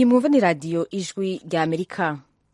iyi mwumva ni radiyo ijwi rya amerika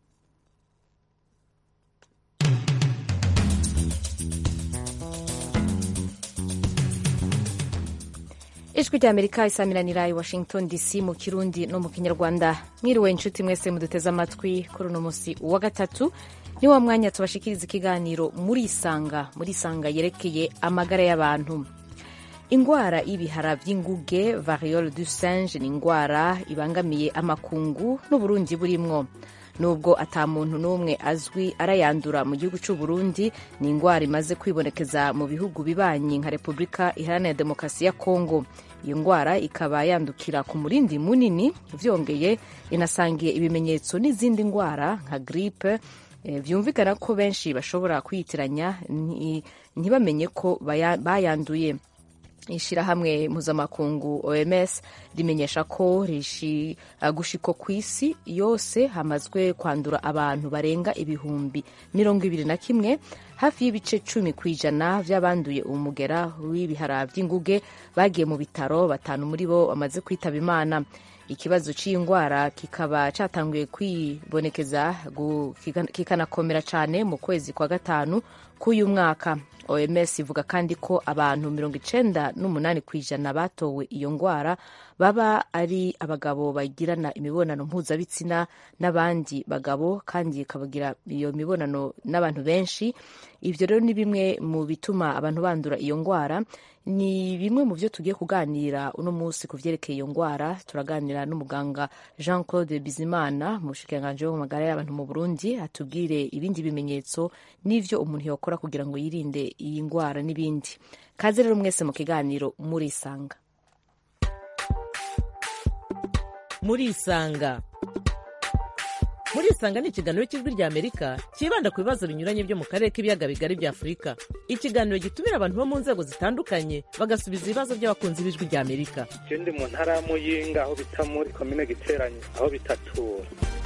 ijwi rya amerika isamiranira i washington dc mu kirundi no mu kinyarwanda mwiriwe inshuti mwese muduteze amatwi kuri uno munsi wa gatatu ni wa mwanya tubashikiriza ikiganiro muri isanga muri isanga yerekeye amagara y'abantu ingwara y'ibihara vy'inguge variole du singe ni ingwara ibangamiye amakungu n'uburundi burimwo nubwo ata muntu n'umwe azwi arayandura mu gihugu cy'u Burundi ni ingwara imaze kwibonekeza mu bihugu bibanyi nka repubulika iharanira demokarasi ya kongo iyo ngwara ikaba yandukira ku murindi munini vyongeye inasangiye ibimenyetso n'izindi ngwara nka gripe vyumvikana ko benshi bashobora kwiyitiranya ntibamenye ko bayanduye ishirahamwe mpuzamakungu oms rimenyesha ko gushiko ku isi yose hamazwe kwandura abantu barenga ibihumbi mirongo ibiri na kimwe hafi y'ibice cumi ku ijana vy'abanduye umugera w'ibihara vy'inguge bagiye mu bitaro batanu muri bo bamaze kwitaba imana ikibazo cy'iyi ndwara kikaba cyatanguye kwibonekeza kikanakomera cyane mu kwezi kwa gatanu k'uyu mwaka oms ivuga kandi ko abantu mirongo icenda n'umunani ku ijana batowe iyo ndwara baba ari abagabo bagirana imibonano mpuzabitsina n'abandi bagabo kandi ikabagira iyo mibonano n'abantu benshi ibyo rero ni bimwe mu bituma abantu bandura iyo ndwara ni bimwe mu byo tugiye kuganira uno munsi ku vyerekeye iyo ndwara turaganira n'umuganga jean claude bizimana mu bushikiranganji bwo magara y'abantu mu burundi atubwire ibindi bimenyetso n'ivyo umuntu yokora kugira ngo yirinde iyi ndwara n'ibindi kaze rero mwese mu kiganiro murisanga murisanga murisanga ni ikiganiro cy'ijwi rya amerika cyibanda ku bibazo binyuranye byo mu karere k'ibiyaga bigari bya afurika ikiganiro gitumira abantu bo mu nzego zitandukanye bagasubiza ibibazo by'abakunzi b'ijwi rya amerika ndi mu ntara ya muyinga aho bita muri komine giteranye aho bitatura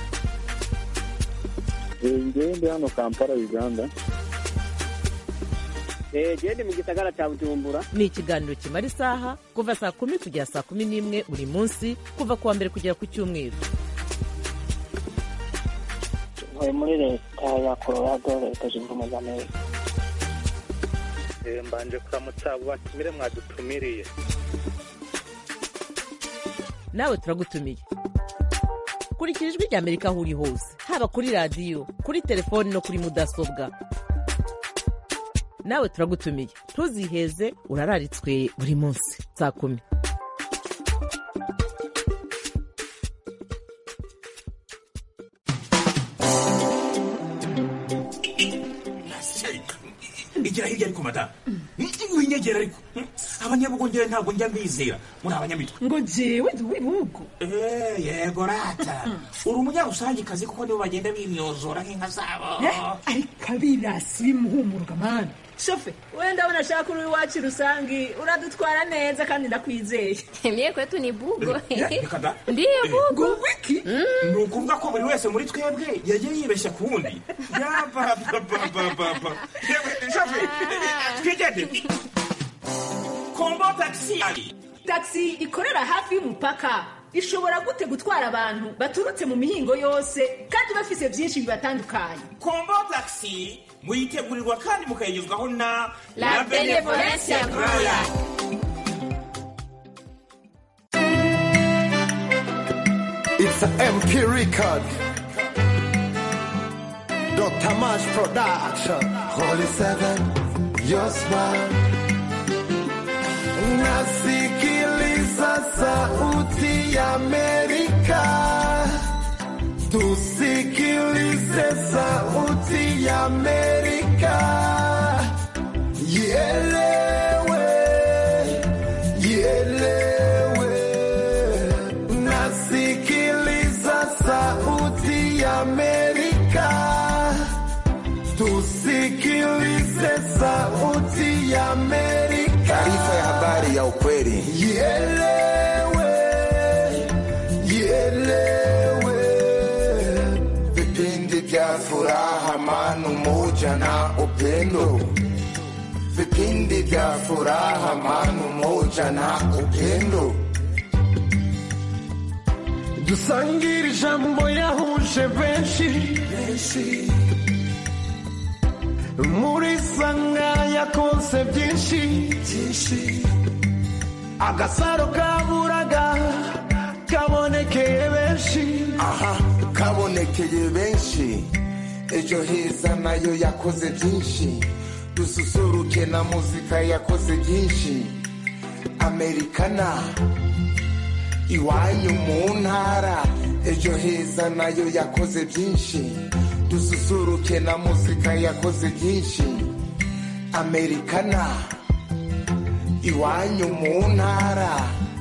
ngewe ndi hano kampala uganda gende mu gisagara cya bujumbura ni ikiganiro kimara isaha kuva saa kumi kugera saa kumi n'imwe buri munsi kuva ku wa mbere kugera ku cyumweru ntuye muri leta ya colorado leta zunze ubumwe za amerika mbanje kuramutsa abo batumire mwadutumiriye nawe turagutumiye kurikira ijwi rya amerika aho uri hose haba kuri radiyo kuri telefoni no kuri mudasobwa nawe turagutumiye ntuziheze urararitswe buri munsi saa kumi igira hirya ariko madamu winyegera ariko abanyabugongera ntabwo njya mbizera muri abanyamitwe ngo jewe ndi uw'ibihugu yego rata uri umunyarusangikazi kuko nibo bagenda bimyozora nk'inka zabo ariko abirasi bimuhumuruka mani shofe wenda ndabona ashaka uri iwacu rusangi uradutwara neza kandi ndakwizeye mie kwetu ni bugo reka da ndiyo bugo wiki ni ukuvuga ko buri wese muri twebwe yagiye yibeshya ku wundi yabababababa shofe twigende kombo tagisi taxi ikorera hafi y'umupaka ishobora gute gutwara abantu baturutse mu mihingo yose kandi bafise byinshi bibatandukanye kombo tagisi muyitegurirwa kandi mukayigezwaho na La Benevolencia Royal. It's a MP record. Dr. Mash Production. Holy Seven, your smile. Nasikiliza sauti ya Amerika. Tusikilize sauti ya Amerika. Ielewe, ielewe. Nasikiliza sauti ya Amerika. Tusikilize sauti ya Amerika. Taarifa ya habari ya ukweli. Ielewe, ielewe. Vipindi vya furaha, amani, umoja na upendo. Vipindi vya furaha, amani, umoja na upendo. dusangire ijambo yahuje benshi muri sanga yakonse byinshi agasaro kaburaga kabonekeye benshi aha kabonekeye benshi ejo heza nayo yakoze byinshi dususuruke na muzika yakoze byinshi amerikana iwanyu mu ntara ejo heza nayo yakoze byinshi dususuruke na muzika yakoze byinshi amerikana iwanyu mu ntara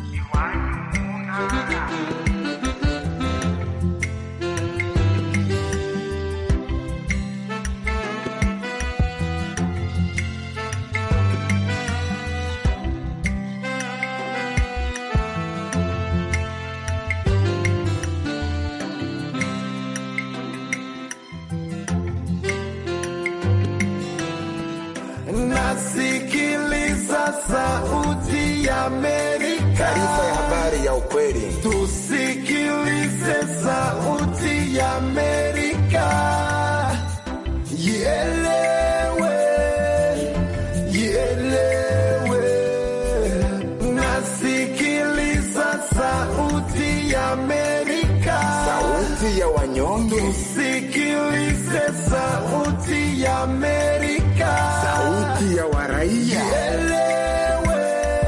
nasikiliza sauti ya Amerika. taarifa ya habari ya ukweli Tusikilize sauti ya Amerika. Ielewe, ielewe. Nasikiliza sauti ya Amerika. sauti ya wanyonge Tusikilize sauti ya Amerika. sauti ya waraia Ielewe,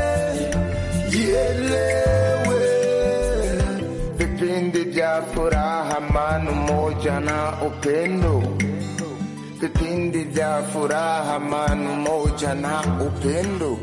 ielewe. vipindi vya furaha amani umoja na upendo vipindi vya furaha amani umoja na upendo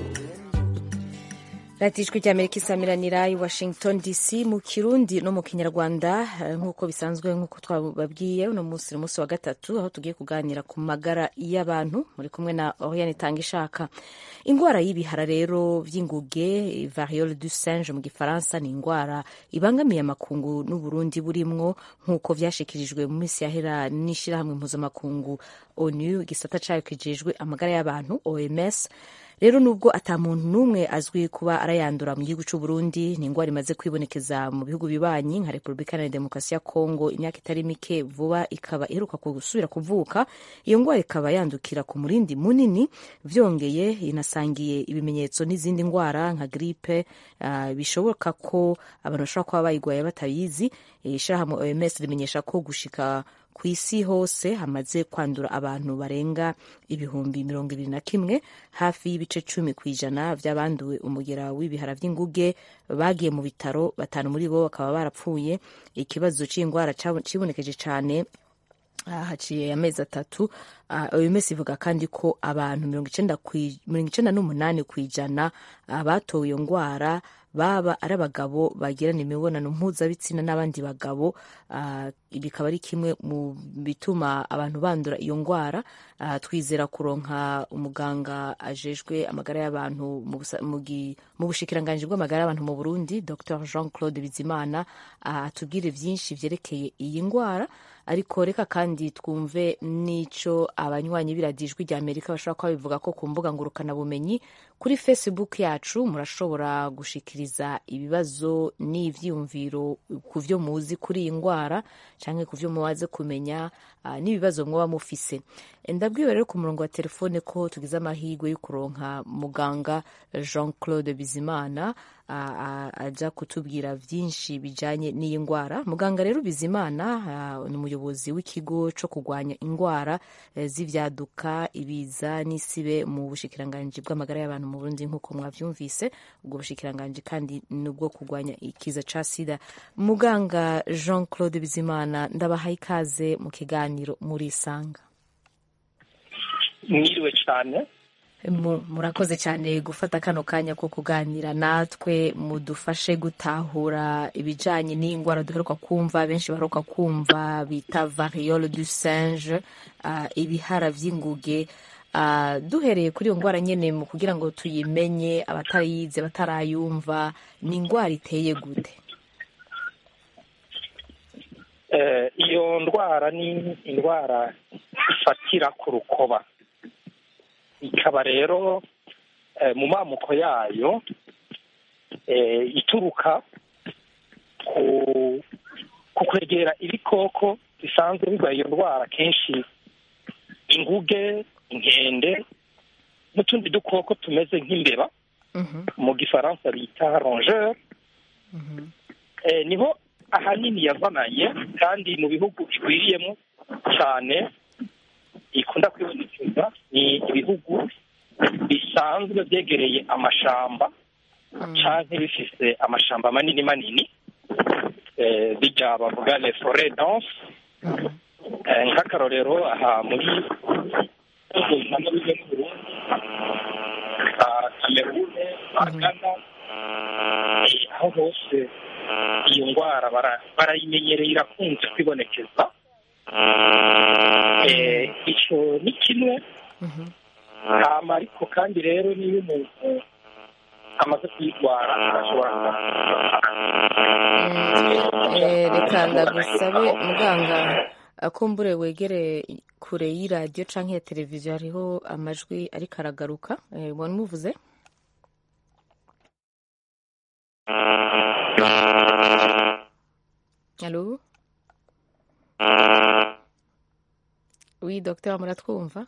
radiyo ijwi ry'amerika isamiranira i washington dc mu kirundi no mu kinyarwanda eh, nk'uko bisanzwe nk'uko twababwiye uno munsi ni umunsi wa gatatu aho tugiye kuganira ku magara y'abantu muri kumwe na oriane itanga ishaka indwara y'ibihara rero by'inguge variole du singe mu gifaransa ni indwara ibangamiye amakungu n'uburundi burimwo nk'uko vyashikirijwe mu minsi yahera n'ishirahamwe mpuzamakungu onu igisata cayo kijejwe amagara y'abantu oms rero nubwo ata muntu n'umwe azwi kuba arayandura mu gihugu cy'u Burundi ni indwara imaze kwibonekeza mu bihugu bibanyi nka Repubulika Iharanira Demokarasi ya Kongo imyaka itari mike vuba ikaba iheruka gusubira kuvuka iyo ndwara ikaba yandukira ku murindi munini vyongeye inasangiye ibimenyetso n'izindi ndwara nka gripe uh, bishoboka ko abantu bashobora kuba bayigwaye batabizi ishirahamwe OMS rimenyesha ko gushika ku isi hose hamaze kwandura abantu barenga ibihumbi mirongo ibiri na kimwe hafi y'ibice cumi ku ijana by'abanduwe umugera w'ibihara by'inguge bagiye mu bitaro batanu muri bo bakaba barapfuye ikibazo cy'indwara kibonekeje cyane haciye amezi atatu OMS ivuga kandi ko abantu mirongo icenda n'umunani ku ijana batowe iyo ndwara baba ari abagabo bagirana imibonano mpuzabitsina n'abandi bagabo bikaba ari kimwe mu bituma abantu bandura iyo ndwara twizera kuronka umuganga ajejwe amagara y'abantu mu bushikiranganji bw'amagara y'abantu mu burundi dr jean claude bizimana atubwire byinshi vyerekeye iyi ndwara ariko reka kandi twumve n'ico abanywanyi b'iradijwi rya amerika bashobora kuba bivuga ko ku mbuga ngurukanabumenyi kuri facebook yacu murashobora gushikiriza ibibazo n'ivyiyumviro ku vyo muzi kuri iyi ndwara canke ku vyo mubaze kumenya uh, n'ibibazo mwoba mufise ndabwiwe rero ku murongo wa telefone ko tugize amahirwe yo kuronka muganga jean claude bizimana aja kutubwira vyinshi bijanye n'iyi ndwara muganga rero bizimana ni umuyobozi w'ikigo co kurwanya indwara z'ivyaduka ibiza n'isibe mu bushikiranganji bw'amagara y'abantu mu burundi nk'uko mwavyumvise ubwo bushikiranganji kandi nubwo kurwanya ikiza ca sida muganga jean claude bizimana ndabahaye ikaze mu kiganiro murisanga mwiriwe cyane murakoze cyane gufata kano kanya ko kuganira natwe mudufashe gutahura ibijanye n'indwara duheruka kumva benshi baheruka kumva bita variole du singe uh, ibihara vy'inguge uh, duhereye kuri iyo ndwara nyene mu kugira ngo tuyimenye abatayize batarayumva ni indwara iteye gute uh, iyo ndwara ni indwara ifatira ku rukoba ikaba rero mu mamuko yayo ituruka ku ku kwegera ibikoko bisanzwe birwaye iyo ndwara kenshi inguge inkende n'utundi dukoko tumeze nk'imbeba mu gifaransa bita rongeur Eh, niho ahanini yazananye kandi mu bihugu bigwiriyemo cyane ikunda kwibonekeza ni ibihugu bisanzwe byegereye amashamba canke bifise amashamba manini manini eh, bijya bavuga les forêts dense Eh, nk'akarorero aha muri hamwe bijya mu Burundi za Cameroon za Ghana eh, aho hose iyo ndwara bara- barayimenyereye irakunze kwibonekeza Eh, ico ni kimwe hama ariko kandi rero niyo umuntu amaze kuyirwara arashobora Eh, reka ndagusabe muganga akumbure wegere kure y'iradiyo canke ya televiziyo hariho amajwi ariko aragaruka Eh, mubona muvuze Allô Oui, docteur, muratwumva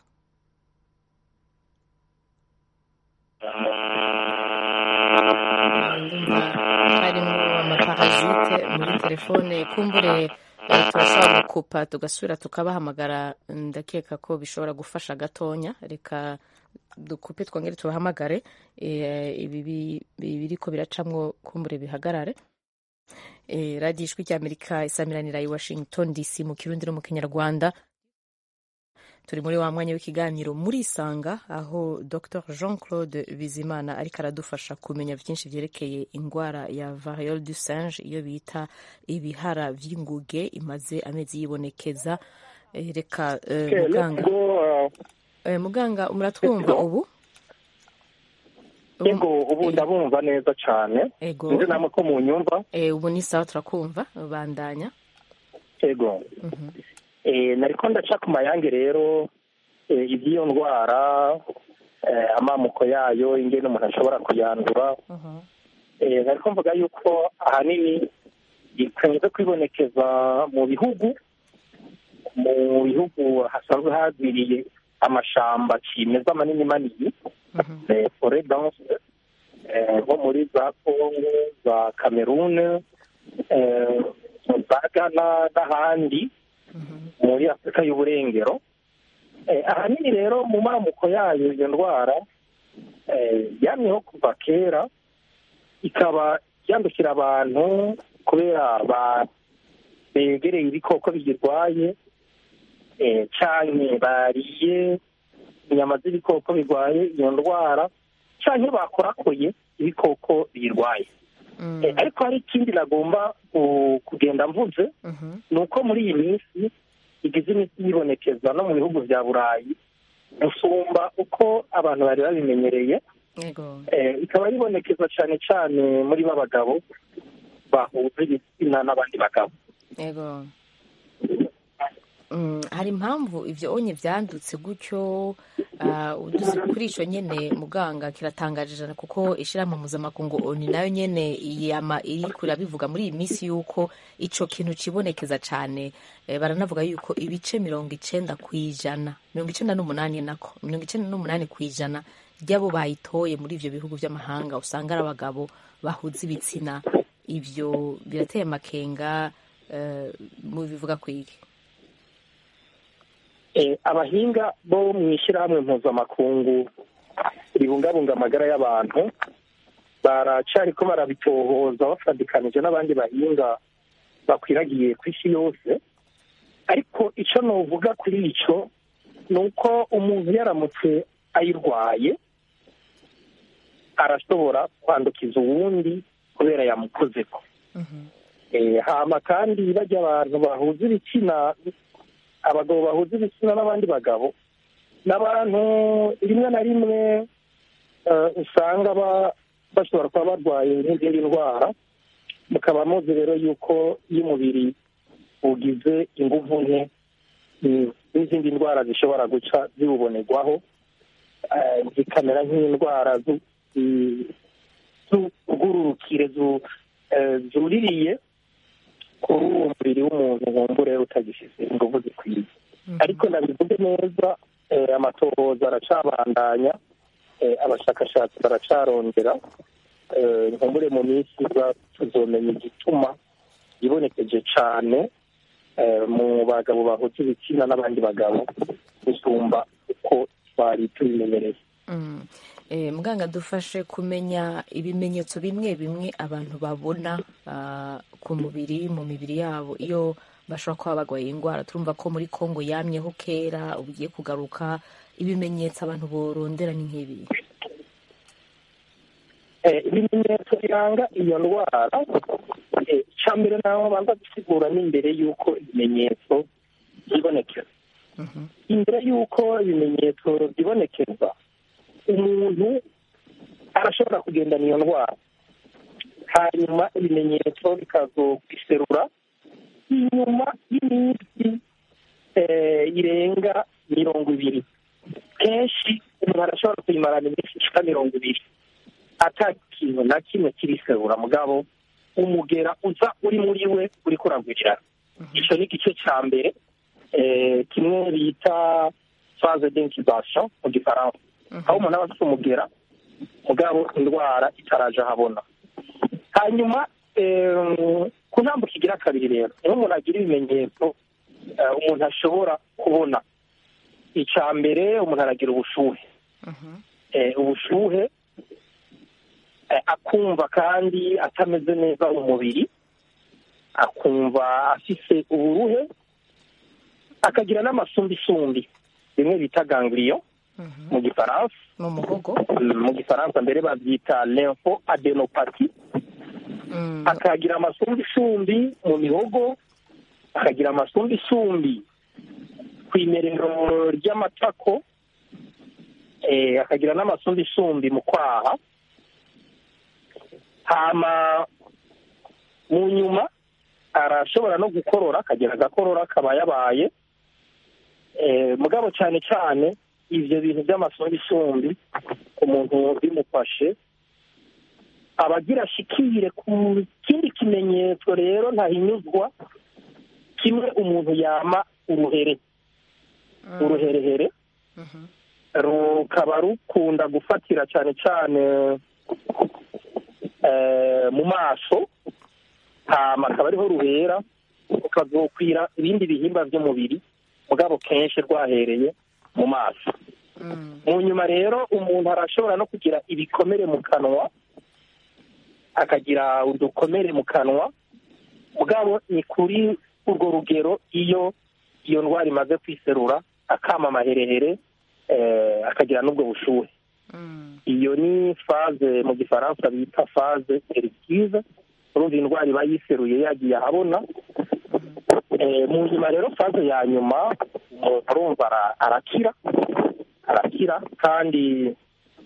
ndumva harimo amaparasite muri telefone kumbure eh, turashobora gukupa tugasubira tukabahamagara ndakeka ko bishobora gufasha gatonya reka dukupe twongere tubahamagare eh, ibi bi- bi- biriko biracamwo kumbure bihagarare Eh, radiyo ijwi ry'amerika isamiranira i washington dc mu kirundi no mu kinyarwanda turi muri wa mwanya w'ikiganiro muri isanga aho dr jean claude bizimana ariko aradufasha kumenya byinshi byerekeye indwara ya variole du singe iyo bita ibihara vy'inguge imaze amezi yibonekeza Eh, reka eh, Okay, let's muganga go, uh, Eh, muganga muratwumva ubu Ego ubu ndabumva neza cyane Ego. nzi namwe ko munyumva Eh, ubu ni sawa turakumva bandanya ego eh, nariko ndaca ku mayange rero eh, iby'iyo ndwara eh, amamuko yayo ingene umuntu ashobora kuyandura eh, nariko mvuga yuko ahanini ikunze kwibonekeza mu bihugu mu bihugu hasanzwe hagwiriye amashamba kimeza manini manini eh, forêt dense eh, nko muri za kongo za cameroon eh, za ghana n'ahandi muri afurika y'uburengero Eh, ahanini rero mu mamuko yayo iyo ndwara eh, yamyeho kuva kera ikaba yandukira abantu kubera ba- begereye ibikoko biyirwaye eh, canke bariye inyama z'ibikoko birwaye iyo ndwara canke bakorakoye ibikoko biyirwaye Eh, ariko hari ikindi nagomba ku- kugenda mvuze ni uko muri iyi minsi igize iminsi yibonekeza no mu bihugu bya burayi gusumba uko abantu bari babimenyereye yego Eh, ikaba yibonekeza cyane cyane muri b'abagabo bahuza ibitsina n'abandi bagabo yego Mm, hari impamvu ivyo onye vyandutse gutyo ah, uduze kuri ico nyene muganga kiratangaje jana kuko ishirahamwe mpuzamakungu oni nayo nyene yama iriko irabivuga muri iyi minsi yuko ico kintu cibonekeza cane eh, baranavuga yuko ibice mirongo icenda kw'ijana mirongo icenda n'umunani nako mirongo icenda n'umunani kw'ijana ry'abo bayitoye muri ivyo bihugu vy'amahanga usanga ari abagabo bahuza ibitsina ivyo birateye amakenga eh, mubivuga kwiki Eh, abahinga bo mu ishyirahamwe mpuzamakungu ribungabunga amagara y'abantu baracariko barabitohoza bafadikanije n'abandi bahinga bakwiragiye ku isi yose ariko icyo novuga kuri icyo ni uko umuntu yaramutse ayirwaye arashobora kwandukiza uwundi kubera yamukozeko Eh, hama kandi bajya abantu bahuza ibitsina abagabo bahuza ibitsina n'abandi bagabo n'abantu rimwe na rimwe eh, usanga ba- bashobora kuba barwaye n'izindi ndwara mukaba muzi rero yuko iyo umubiri ugize inguvu nke mm, n'izindi ndwara zishobora guca ziwubonerwaho eh, zikamera nk'indwara zu- zi- z'ubwururukire zu- eh, zuririye kuri uwo mubiri w'umuntu nkumbure utagifise ingufu zikwiye ariko nabivuge neza eh, amatohoza aracabandanya eh, abashakashatsi baracarondera eh, nkumbure mu minsi iza tuzomenya igituma yibonekeje cane eh, mu bagabo bahuza ibitsina n'abandi bagabo gusumba uko twari tubimenyereye Mm. Eh, muganga dufashe kumenya ibimenyetso bimwe bimwe abantu babona ah, ku mubiri mu mibiri yabo iyo bashobora kuba barwaye indwara turumva ko muri kongo yamyeho kera ugiye kugaruka ibimenyetso abantu borondera ni nk'ibi Eh, ibimenyetso biranga iyo ndwara eh, icya mbere naho banza gusigura n'imbere y'uko ibimenyetso byibonekeza imbere y'uko ibimenyetso byibonekeza umuntu arashobora kugendana iyo ndwara hanyuma ibimenyetso bikazokwiserura inyuma y'iminsi eh, irenga mirongo ibiri kenshi umuntu arashobora kuyimarana iminsi ishika mirongo ibiri ata kintu na kimwe kiriserura mugabo umugera uza uri muri we uri kuragwirirana icyo ni igice cya mbere eh, kimwe bita phase d'incubation mu gifaransa aho umuntu aba afite umugera mugabo indwara itaraje ahabona hanyuma em, ku ntambuko igira kabiri rero niho umuntu agira ibimenyetso eh, umuntu ashobora kubona icya mbere umuntu aragira ubushuhe Eh, ubushuhe eh, akumva kandi atameze neza umubiri akumva afise uburuhe akagira n'amasumbisumbi bimwe bita ganglion mu gifaransa mu muhogo Mm, mu gifaransa mbere babyita lympho adenopathy akagira amasumbisumbi mu mihogo akagira amasumbisumbi ku imerero ry'amatako eh, akagira n'amasumbisumbi mu kwaha hama mu nyuma arashobora no gukorora akagira agakorora kaba yabaye eh, mugabo cyane cyane ivyo bintu by'amasumbisumbi umuntu bimufashe abagira ashikire ku kindi kimenyetso rero ntahinyuzwa kimwe umuntu yama uruhere uruherehere rukaba rukunda gufatira cyane cyane eh, mu maso hama akaba ariho ruhera rukazokwira ibindi bihimba by'umubiri mugabo kenshi rwahereye mu maso mu nyuma rero umuntu arashobora no kugira ibikomere mu kanwa akagira udukomere mu kanwa mugabo ni kuri urwo rugero iyo iyo ndwara imaze kwiserura akama amaherehere eh, akagira n'ubwo bushuhe iyo ni faze mu gifaransa bita faze erictive urumva indwara iba yiseruye yagiye ahabona Eh, mu nyuma rero faze ya nyuma umuntu arumva ara- arakira arakira kandi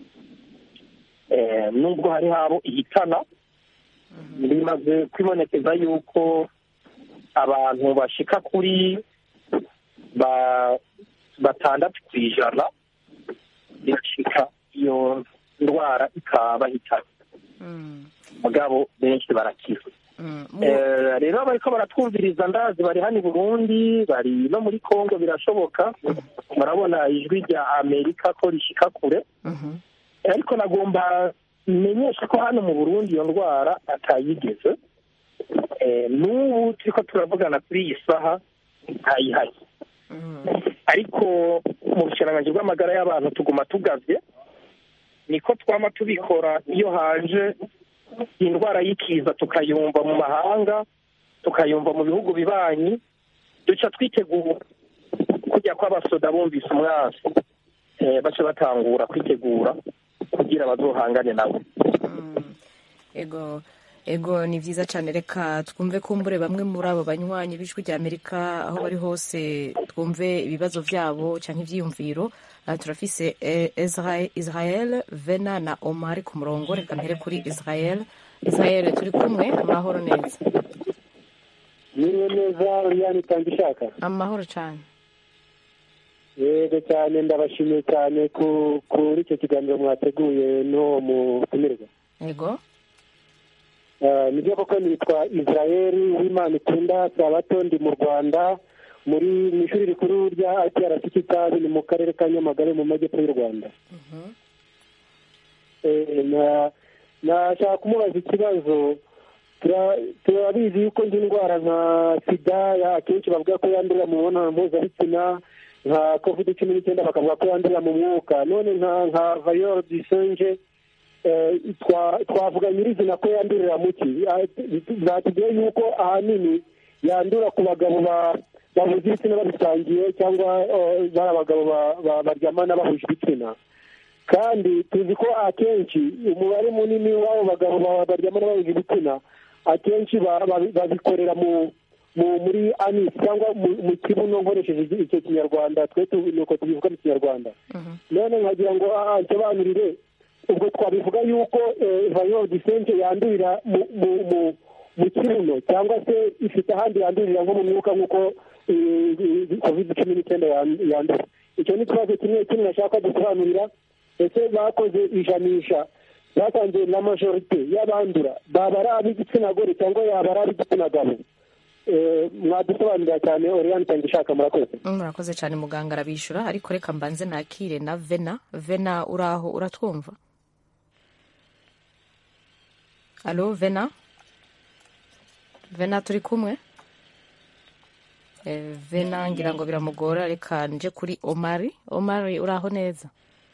eh, nubwo hari habo ihitana bimaze kwibonekeza yuko abantu bashika kuri ba batandatu ku ijana birashika iyo ndwara ikabahitana mugabo benshi barakira Eh, rero bariko baratwumviriza ndazi bari hano i burundi bari no muri congo birashoboka murabona ijwi rya amerika ko rishika kure ariko nagomba menyesha ko hano mu burundi iyo ndwara atayigeze Eh, n'ubu turiko turavugana kuri iyi saha ntayihari ariko mu bushikiranganji bw'amagara y'abantu tuguma tugavye niko twama tubikora iyo haje indwara y'ikiza tukayumva mu mahanga tukayumva mu bihugu bibanyi duca twitegura kujya kw'abasoda bumvise umwasi eh, bace batangura kwitegura kugira bazohangane nabo ego ego ni byiza cyane reka twumve kumbure bamwe muri abo banywanyi b'ijwi rya amerika aho bari hose twumve ibibazo byabo cyangwa ibyiyumviro Aha turafise eh, Israel, israel vena na omar ku murongo reka mpere kuri israel israel turi kumwe amahoro neza Niriwe neza Liliane Itangishaka amahoro cyane yego cyane ndabashimiye cyane ku kuri icyo kiganiro mwateguye n'uwo mutumirwa ego Ah, nibyo koko nitwa israeli w'imana ikunda sabato ndi mu rwanda muri mu ishuri rikuru rya iprc kitabi ni mu karere ka nyamagabe mu majyepfo y'u rwanda Eh, na- nashaka kumubaza ikibazo tura- turabizi yuko indi ndwara nka sida ya- akenshi bavuga ko yandurira mu mibonano mpuzabitsina nka covid cumi n'icyenda bakavuga ko yandurira mu mwuka none nka nka vayoro disenge twa- twavuga nyirizina ko yandurira mu ki Ah, zatubwiye yuko ahanini yandura ku bagabo ba- bahuza ibitsina babisangiye cyangwa eh, bari abagabo ba- ba- baryamana bahuje ibitsina kandi tuzi ko akenshi umubare munini w'abo bagabo ba- baryamana bahuje ibitsina akenshi ba- ba- babikorera mu mu muri anis cyangwa mu mu kibuno nkoresheje iki- icyo kinyarwanda twe tu- ni uko tubivuga mu kinyarwanda none nkagira ngo ah, nsobanurire ubwo twabivuga yuko vayiro disente yandurira mu mu mu mu kibuno cyangwa se ifite ahandi yandurira nko mu mwuka nk'uko covid cumi n'icyenda yan- yandura icyo ni ikibazo kimwe kimwe nashaka dusobanurira ese bakoze ijanisha basanze na majorite y'abandura baba ari ab'igitsina gore cyangwa yaba ari ab'igitsina gabo Eh, mwadusobanurira cyane oriyani cyangwa ishaka murakoze murakoze cyane muganga arabishyura ariko reka mbanze nakire na vena vena uraho uratwumva alo vena vena turi kumwe Eh, vena ngira ngo biramugora reka nje kuri omari omari uraho neza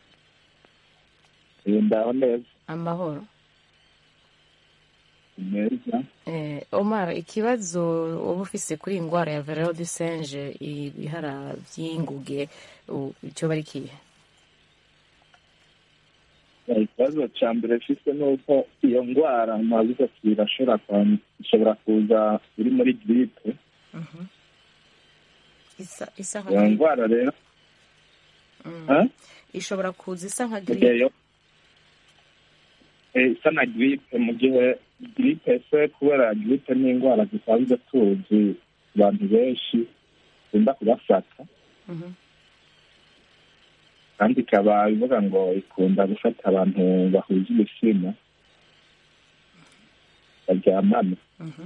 ndaho neza amahoro neza Eh, omar ikibazo uba ufise kuri iyi ndwara ya verero du singe ibihara by'inguge u- icyo bari kihe ikibazo cya mbere mfite ni uko iyo ndwara mwabuze ati irashobora kwa- ishobora kuza iri muri giripe isa isa nka iyo grippe. ndwara rero Mm. ha? ishobora kuza isa nka Mu grippe gihe yo Eh, isa na giripe mu gihe giripe se kubera giripe ni indwara zisanzwe tuzi abantu benshi ikunda kubafata Mhm. kandi ikaba ivuga ngo ikunda gufata abantu bahuje ibitsina baryamana Mhm.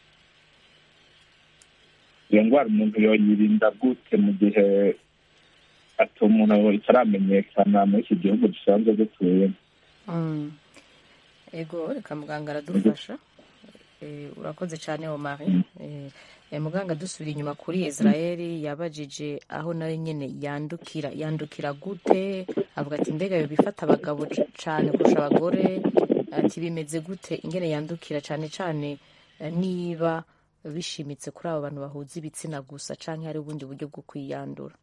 iyo ndwara umuntu yoyirinda gute mu gihe ati umuntu itaramenyekana muri iki gihugu dusanzwe dutuyemo Mm. ego reka muganga aradufasha Eh, urakoze cyane omari Eh, eh, muganga dusubira inyuma kuri israeli yabajije aho nawe nyine yandukira yandukira gute avuga ati mbega yo bifata abagabo c- cyane kurusha abagore ati bimeze gute ingene yandukira cyane cyane eh, niba bishimitse kuri abo bantu bahuza ibitsina gusa cyangwa hari ubundi buryo bwo kwiyandura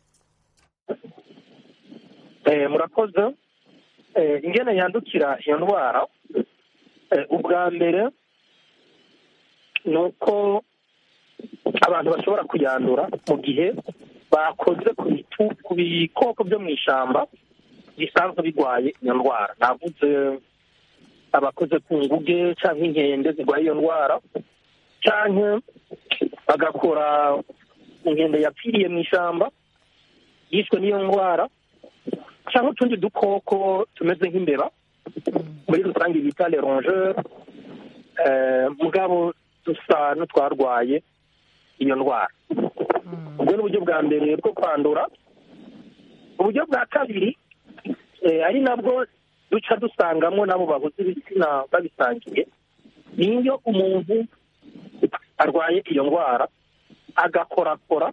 Eh, murakoze Eh, ingene yandukira iyo ndwara eh, ubwa mbere ni uko abantu bashobora kuyandura mu gihe bakoze ku bitu- ku bikoko byo mu ishyamba bisanzwe birwaye iyo ndwara navuze abakoze ku nguge cyangwa inkende zirwaye iyo ndwara cyangwa bagakora inkende yapfiriye mu ishyamba yishwe n'iyo ndwara cyangwa utundi dukoko tumeze nk'imbeba muri rusange bita le rongeur eh, mugabo dusa n'utwarwaye iyo ndwara ubwo ni uburyo bwa mbere bwo kwandura uburyo bwa kabiri eh, ari nabwo duca dusangamo n'abo bahuze ibitsina babisangiye ni iyo umuntu arwaye iyo ndwara agakorakora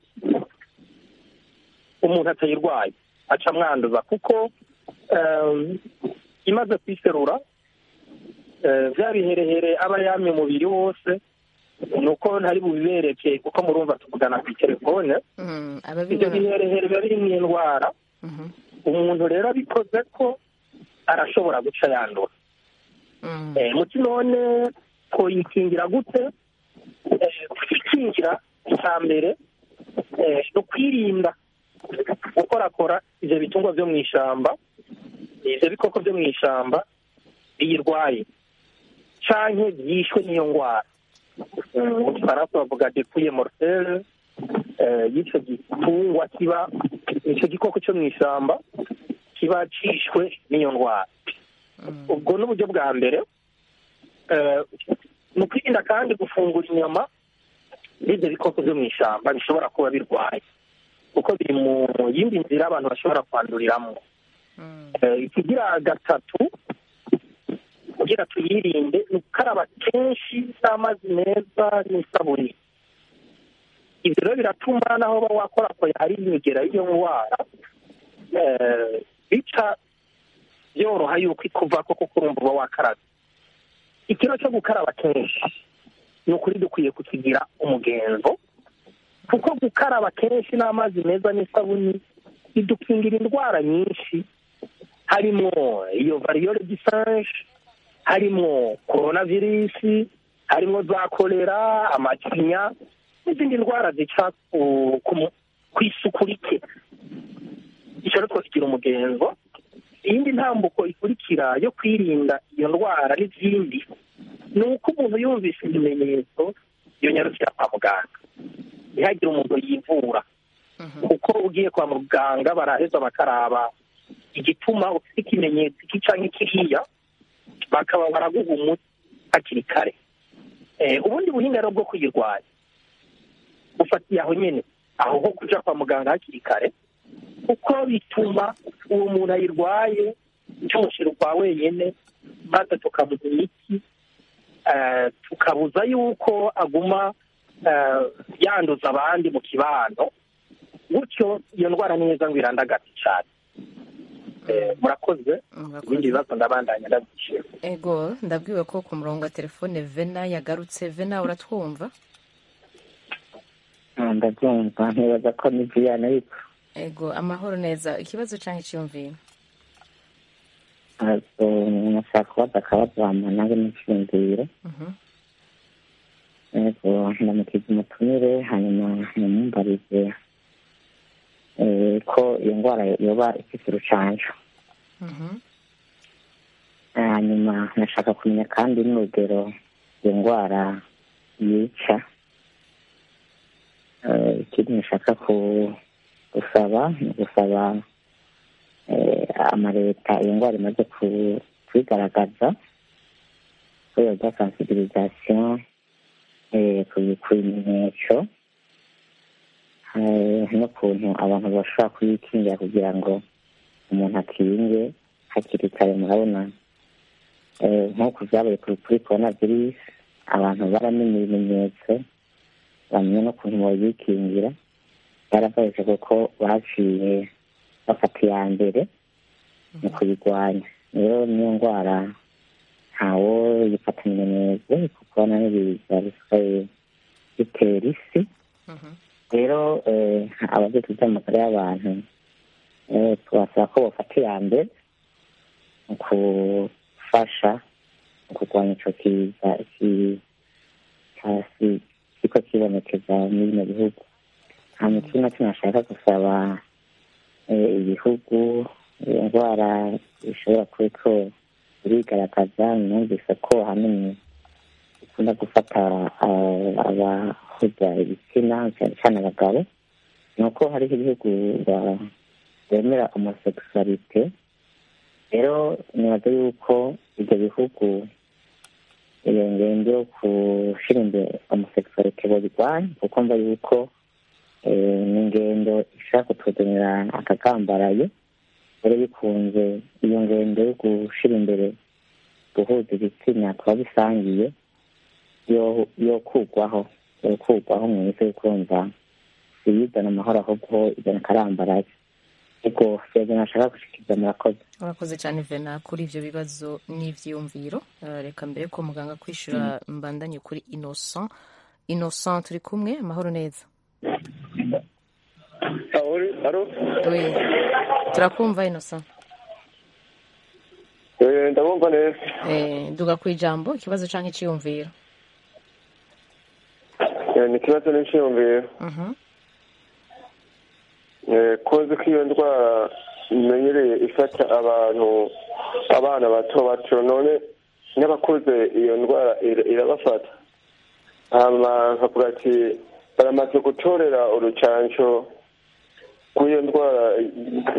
umuntu atayirwaye aca amwanduza kuko em, imaze kwiserura eh, bya biherehere aba yamye umubiri wose ni uko ntari bubibereke kuko murumva tuvugana ku telefone Mm, ibyo ababibona biherehere biba birimo indwara Mhm. umuntu rero abikoze ko arashobora guca yandura Mm. Eh, muti none twoyikingira gute Eh, kwikingira icya mbere eh, ni ukwirinda gukorakora ibyo bitungwa byo mu ishyamba ibyo bikoko byo mu ishyamba biyirwaye canke byishwe n'iyo ndwara Mm, mu gifaransa bavuga depuye mortelle eh, y'icyo gitungwa kiba icyo gikoko cyo mu ishyamba kiba cishwe n'iyo ndwara ubwo ni uburyo bwa mbere Eh, mu kwirinda kandi gufungura inyama n'ibyo bikoko byo mu ishyamba bishobora kuba birwaye kuko biri mu yindi nzira abantu bashobora kwanduriramo Eh, ikigira gatatu kugira tuyirinde ni ugukaraba kenshi n'amazi meza n'isabuni ibyo rero biratuma naho uba wakora ko hari imigera y'iyo ndwara eh, bica byoroha yuko ikuva ko kuko urumva uba wakarabye ikiro cyo gukaraba kenshi ni ukuri dukwiye kukigira umugenzo kuko gukaraba kenshi n'amazi meza n'isabuni bidukingira indwara nyinshi harimo iyo variyole gisange harimo coronavirus harimo za kolera amacinya n'izindi ndwara zica ku- ku- ku isuku rike icyo rero twasigira umugenzo iyindi ntambuko ikurikira yo kwirinda iyo ndwara n'izindi ni uko umuntu yumvise ibimenyetso yonyarukira kwa muganga ntihagire umuntu yivura kuko ugiye kwa muganga baraheza bakaraba igituma ufite ikimenyetso iki canke kiriya bakaba baraguha umuti hakiri kare Eh, ubundi buhinga rero bwo kuyirwanya bufatiye aho nyene aho ho kuja kwa muganga hakiri kare kuko bituma uwo muntu ayirwaye tumushyira ukwa wenyine maze tukamuha imiti eh, tukabuza yuko aguma eh, yanduza abandi mu kibano gutyo iyo ndwara ni neza ngo irandagate cyane Eh, murakoze ibindi bibazo ndabandanya ndabyishima ego ndabwiwe ko ku murongo wa telefone vena yagarutse vena uratwumva ndabyumva ntibaza ko ni viyana ariko ego amahoro neza ikibazo cyangwa icyiyumviro ntabwo nashaka kubaza akabazo hama nange n'icyiyumviro Mhm. yego ndamukiza umutumire hanyuma mumumbarize eh, ko iyo ndwara yoba ifite urucanco Mhm. hanyuma nashaka kumenya kandi n'urugero iyo ndwara yica Eh, ikindi nashaka ku- gusaba ni ugusaba eh, amaleta iyo ndwara imaze ku- kwigaragaza ko yoza sensibilisation eh, ku- ku bimenyetso eh, n'ukuntu abantu bashobora kuyikingira kugira ngo umuntu akinge hakiri kare murabona eh, nk'uko vyabaye kuri kuri corona virus abantu baramenye ibimenyetso bamenya n'ukuntu boyikingira byarabayeje kuko baciye bafata iya mbere mu kuyirwanya rero niyo ndwara ntawo yifatanya neza kuko n'ibiza bisigaye bitera isi rero eh, abajejwe iby'amagara y'abantu eh, tubasaba ko bafata iya mbere mu gufasha mu kurwanya ico kiza iki- hasi kiko kibonekeza muri bino bihugu nta mikuru na kimwe ashaka gusaba eh, ibihugu iyo ndwara ishobora kuba ko irigaragaza numvise ko ahanini ikunda gufata ah, abahuza ibitsina cyane cyane abagabo ni uko hariho ibihugu ba- bemera homosexualite rero nibaza yuko ibyo bihugu iyo ngendo yo gushyira imbere homosexualite babirwanya kuko mva yuko eh, ni ingendo ishaka kutuzanira akagambaraye rero bikunze iyo ngendo yo gushyira imbere guhuza ibitsina kuba bisangiye yo yo kugwaho yo kugwaho mu isi kumva siyizana amahoro ahubwo izana akarambaraye ariko siyazana ashaka gushikiriza murakoze urakoze cyane vena kuri ibyo bibazo n'ibyiyumviro Eh, reka mbere ko muganga kwishyura mbandanye kuri innocent innocent turi kumwe amahoro neza Oui. turakumva innocent ndabumva neza Eh, duga ku ijambo ikibazo cyangwa icyiyumviro Eh, ni ikibazo n'icyiyumviro Mhm. Eh, kozi ko iyo ndwara imenyereye ifata abantu abana bato bato none n'abakuze iyo ndwara ira- irabafata hama nkavuga ati baramaze gutorera urucanco rw'iyo ndwara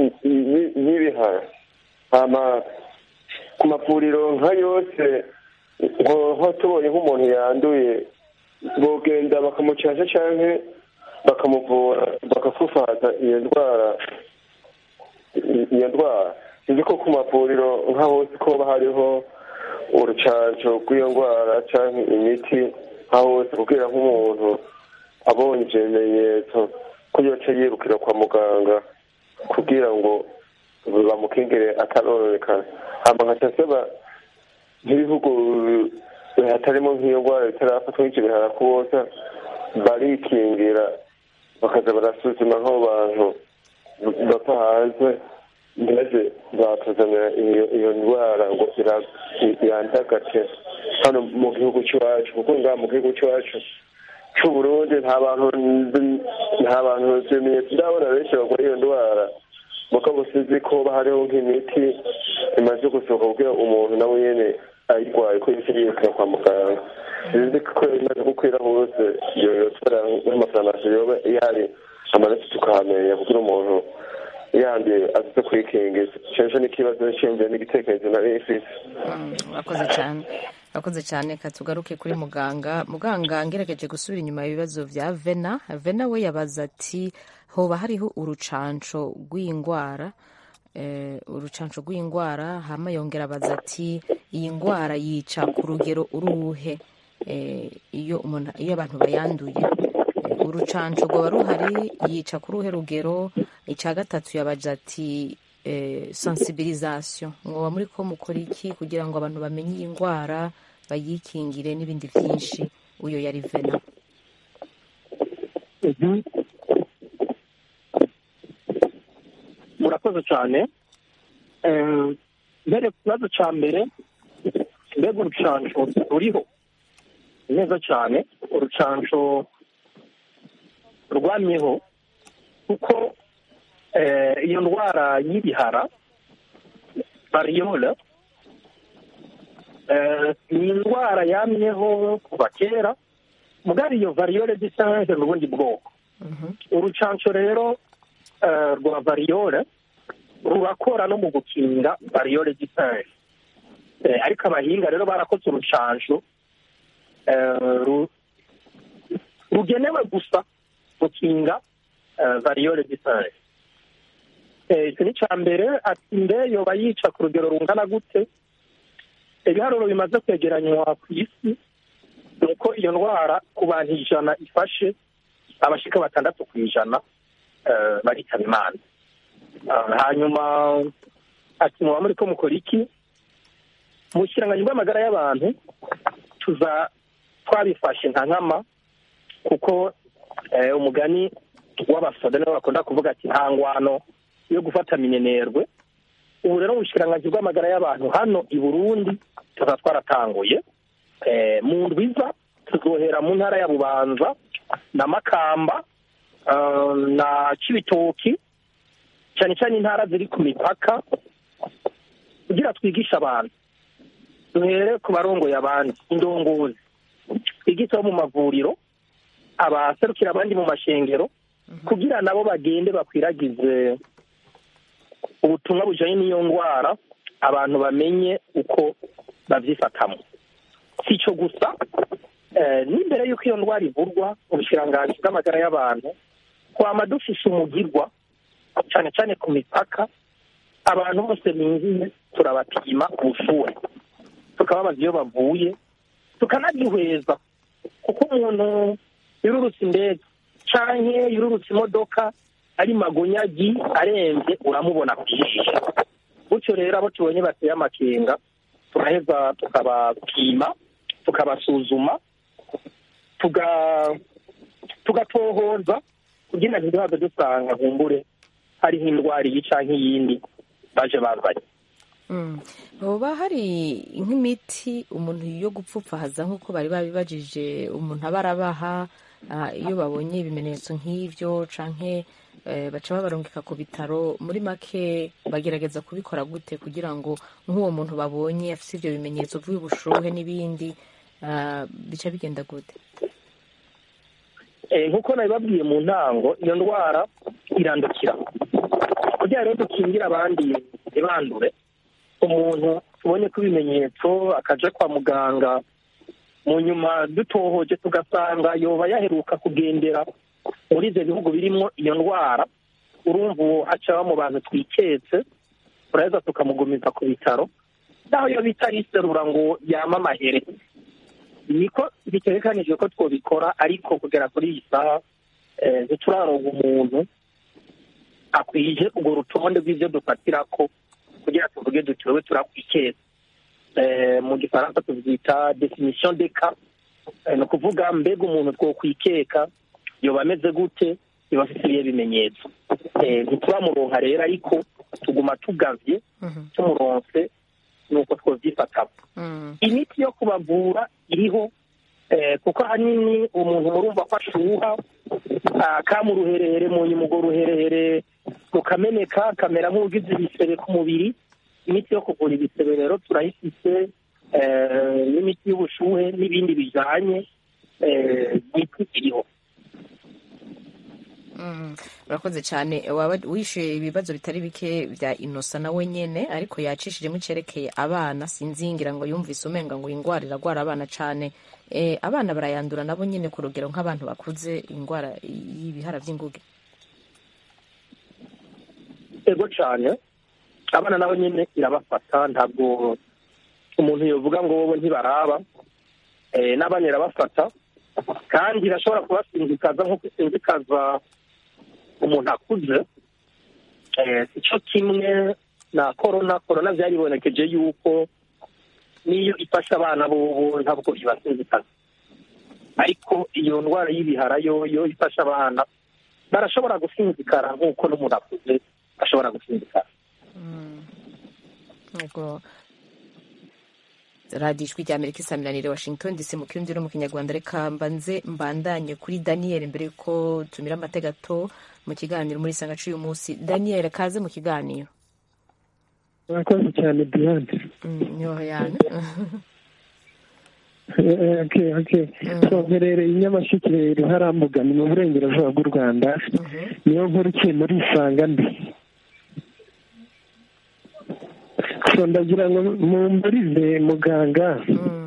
y'ibihara hama ku mavuriro nka yose nko tubonye nk'umuntu yanduye bogenda bakamucasha cyangwa bakamuvura bakafufata iyo ndwara iyo ndwara sinzi ko ku mavuriro nka hose ko hariho urucanco rw'iyo ndwara cyangwa imiti nka hose kugira nk'umuntu abonye ivyo bimenyetso ko yoca yirukira kwa muganga kugira ngo bamukingire atarononekana hama nkaca nsaba nk'ibihugu hatarimo nk'iyo ndwara bitarafatwa nk'ivyo bihara kubosa barikingira bakaza barasuzuma nk'abo bantu bapfa hanze maze bakazanira iyo ndwara ngo yandagate hano mu gihugu cy'iwacu kuko ngaha mu gihugu cy'iwacu c'uburundi nta bantu nta bantu ibimenyetso ndabona benshi barwaye iyo ndwara mugabo sinzi ko hariho nk'imiti imaze gusohoka kugira umuntu nawe nyene ayirwaye ko yose yirukira kwa muganga sinzi ko imaze gukwira hose yotora nk'amafarumasi yoba ihari amaraso tukahamenya kugira umuntu yanduye azize kwikingiza cenje n'ikibazo nshingiye n'igitekerezo nari mfise urakoze cyane urakoze cyane ka tugaruke kuri muganga muganga ngerageje gusubira inyuma ibibazo vya vena vena we yabaza ati hoba hariho urucanco rw'indwara eh, urucanco rw'indwara hama yongera abaza ati iyi ndwara yica ku rugero uruhe eh, iyo umuntu iyo abantu bayanduye eh, urucanco rwoba ruhari yica ku ruhe rugero icya gatatu yabaje ati eh, sensibilisation mwoba muri ko mukora iki kugira ngo abantu bamenye iyi ndwara bayikingire n'ibindi byinshi uyo yari vena murakoze cyane mbere ku kibazo cya mbere mbega urucanco ruriho neza cyane urucanco rwamyeho kuko iyo ndwara y'ibihara variyole ni indwara yamyeho kuva kera mugari iyo variyole disange ni ubundi bwoko urucanco rero rwa variyole rurakora no mu gukinga variyole disange ariko abahinga rero barakoze urucanco rugenewe gusa gukinga variyole disange icyo ni icya mbere ati mbe yoba yica ku rugero rungana gute ibiharuro bimaze kwegeranywa ku isi ni uko iyo ndwara ku bantu ijana ifashe abashika batandatu ku ijana baritaba imana hanyuma ati muba muri ko mukora iki mu kiranganyo bw'amagara y'abantu tuza twabifashe nka nkama kuko umugani w'abasoda nibo bakunda kuvuga ati nta ngwano yo gufata minenerwe ubu rero mu bushikiranganji bw'amagara y'abantu hano i burundi tuza twaratanguye mu ndwiza tuzohera mu ntara ya bubanza na makamba na cibitoki cyane cyane intara ziri ku mipaka kugira twigishe abantu duhere ku barongoye abandi indongozi twigishe abo mu mavuriro abaserukira abandi mu mashengero kugira nabo bagende bakwiragize ubutumwa bujanye n'iyo ndwara abantu bamenye uko babyifatamo si icyo gusa n'imbere y'uko iyo ndwara ivurwa ubushiranganji bw'amagara y'abantu twama dufise umugirwa cyane cyane ku mipaka abantu bose binjiye turabapima ubushuhe tukababaza iyo bavuye tukanagihweza kuko umuntu yururutse indege canke yururutse imodoka ari magonyagi arembye uramubona ku jisho gutyo rero abo tubonye bateye amakenga turaheza tukabapima tukabasuzuma tugatohoza kugira ngo ntiduhave dusanga nkumbure hariho indwara iyi canke iyindi baje bazanye hoba hari nk'imiti umuntu yo gupfupfahaza nk'uko bari babibajije umuntu aba arabaha iyo babonye ibimenyetso nk'ibyo canke baca babarungika ku bitaro muri make bagerageza kubikora gute kugira ngo nk'uwo muntu babonye afite ibyo bimenyetso by'ubushuhe n'ibindi bica bigenda gute nk'uko nabibabwiye mu ntango iyo ndwara irandukira kugira rero dukingire abandi ntibandure umuntu tubonye ko ibimenyetso akaja kwa muganga mu nyuma dutohoje tugasanga yoba yaheruka kugendera muri ibyo bihugu birimo iyo ndwara urumva uwo haca mu bantu twiketse turaheza tukamugumiza ku bitaro naho iyo bita riserura ngo yama amahere niko bitegekanijwe ko twabikora ariko kugera kuri iyi saha eh, ntituraronga umuntu akwije urwo rutonde rw'ibyo dufatira ko kugira tuvuge duti wowe turakwikeza Eh, mu gifaransa tubyita definition de cas Eh, ni ukuvuga mbega umuntu twokwikeka yoba ameze gute yoba afite ibihe bimenyetso Eh, ntituramuronka rero ariko tuguma tugavye tumuronse nuko twovyifatamo imiti yo kubavura iriho eh, kuko ahanini umuntu murumva ko ashuha ah, kama uruherehere mu nyuma urwo ruherehere rukameneka akamera nk'ugize ibisebe ku mubiri imiti yo kuvura ibisebe rero turayifise eh, n'imiti y'ubushuhe n'ibindi bijanye eh, imiti iriho Mm, urakoze cyane waba wishyuye ibibazo bitari bike bya inosa nawe nyene ariko yacishijemo icyerekeye abana sinzingira ngo yumvise umenga ngo iyi ndwara iragwara abana cyane eh, abana barayandura nabo nyene ku rugero nk'abantu bakuze indwara y'ibihara by'inguge ego cyane abana nabo nyine irabafata ntabwo umuntu yovuga ngo wowe ntibaraba eh, n'abana irabafata kandi irashobora kubasinzikaza nk'uko isinzikaza umuntu akuze eh, icyo kimwe na korona korona byaribonekeje yuko n'iyo ifasha abana bobo ntabwo ibasinzikaza ariko iyo ndwara y'ibihara yo yo ifasha abana barashobora gusinzikara nk'uko n'umuntu akuze ashobora gusinzikara Yego. radiyo ijwi rya amerika isaminanire washington dc mu kirundi no mu kinyarwanda reka mbanze mbandanye kuri daniel mbere yuko tumira amategato mu kiganiro muri sangacu uyu munsi daniel kaze mu kiganiro murakoze cyane diane niho yana okay okay twoherereye i nyamasheke ruharambuga ni mu burengerazuba bw'u rwanda niyo nkuru ikiye muri isanga mbi so ndagira ngo mumburize muganga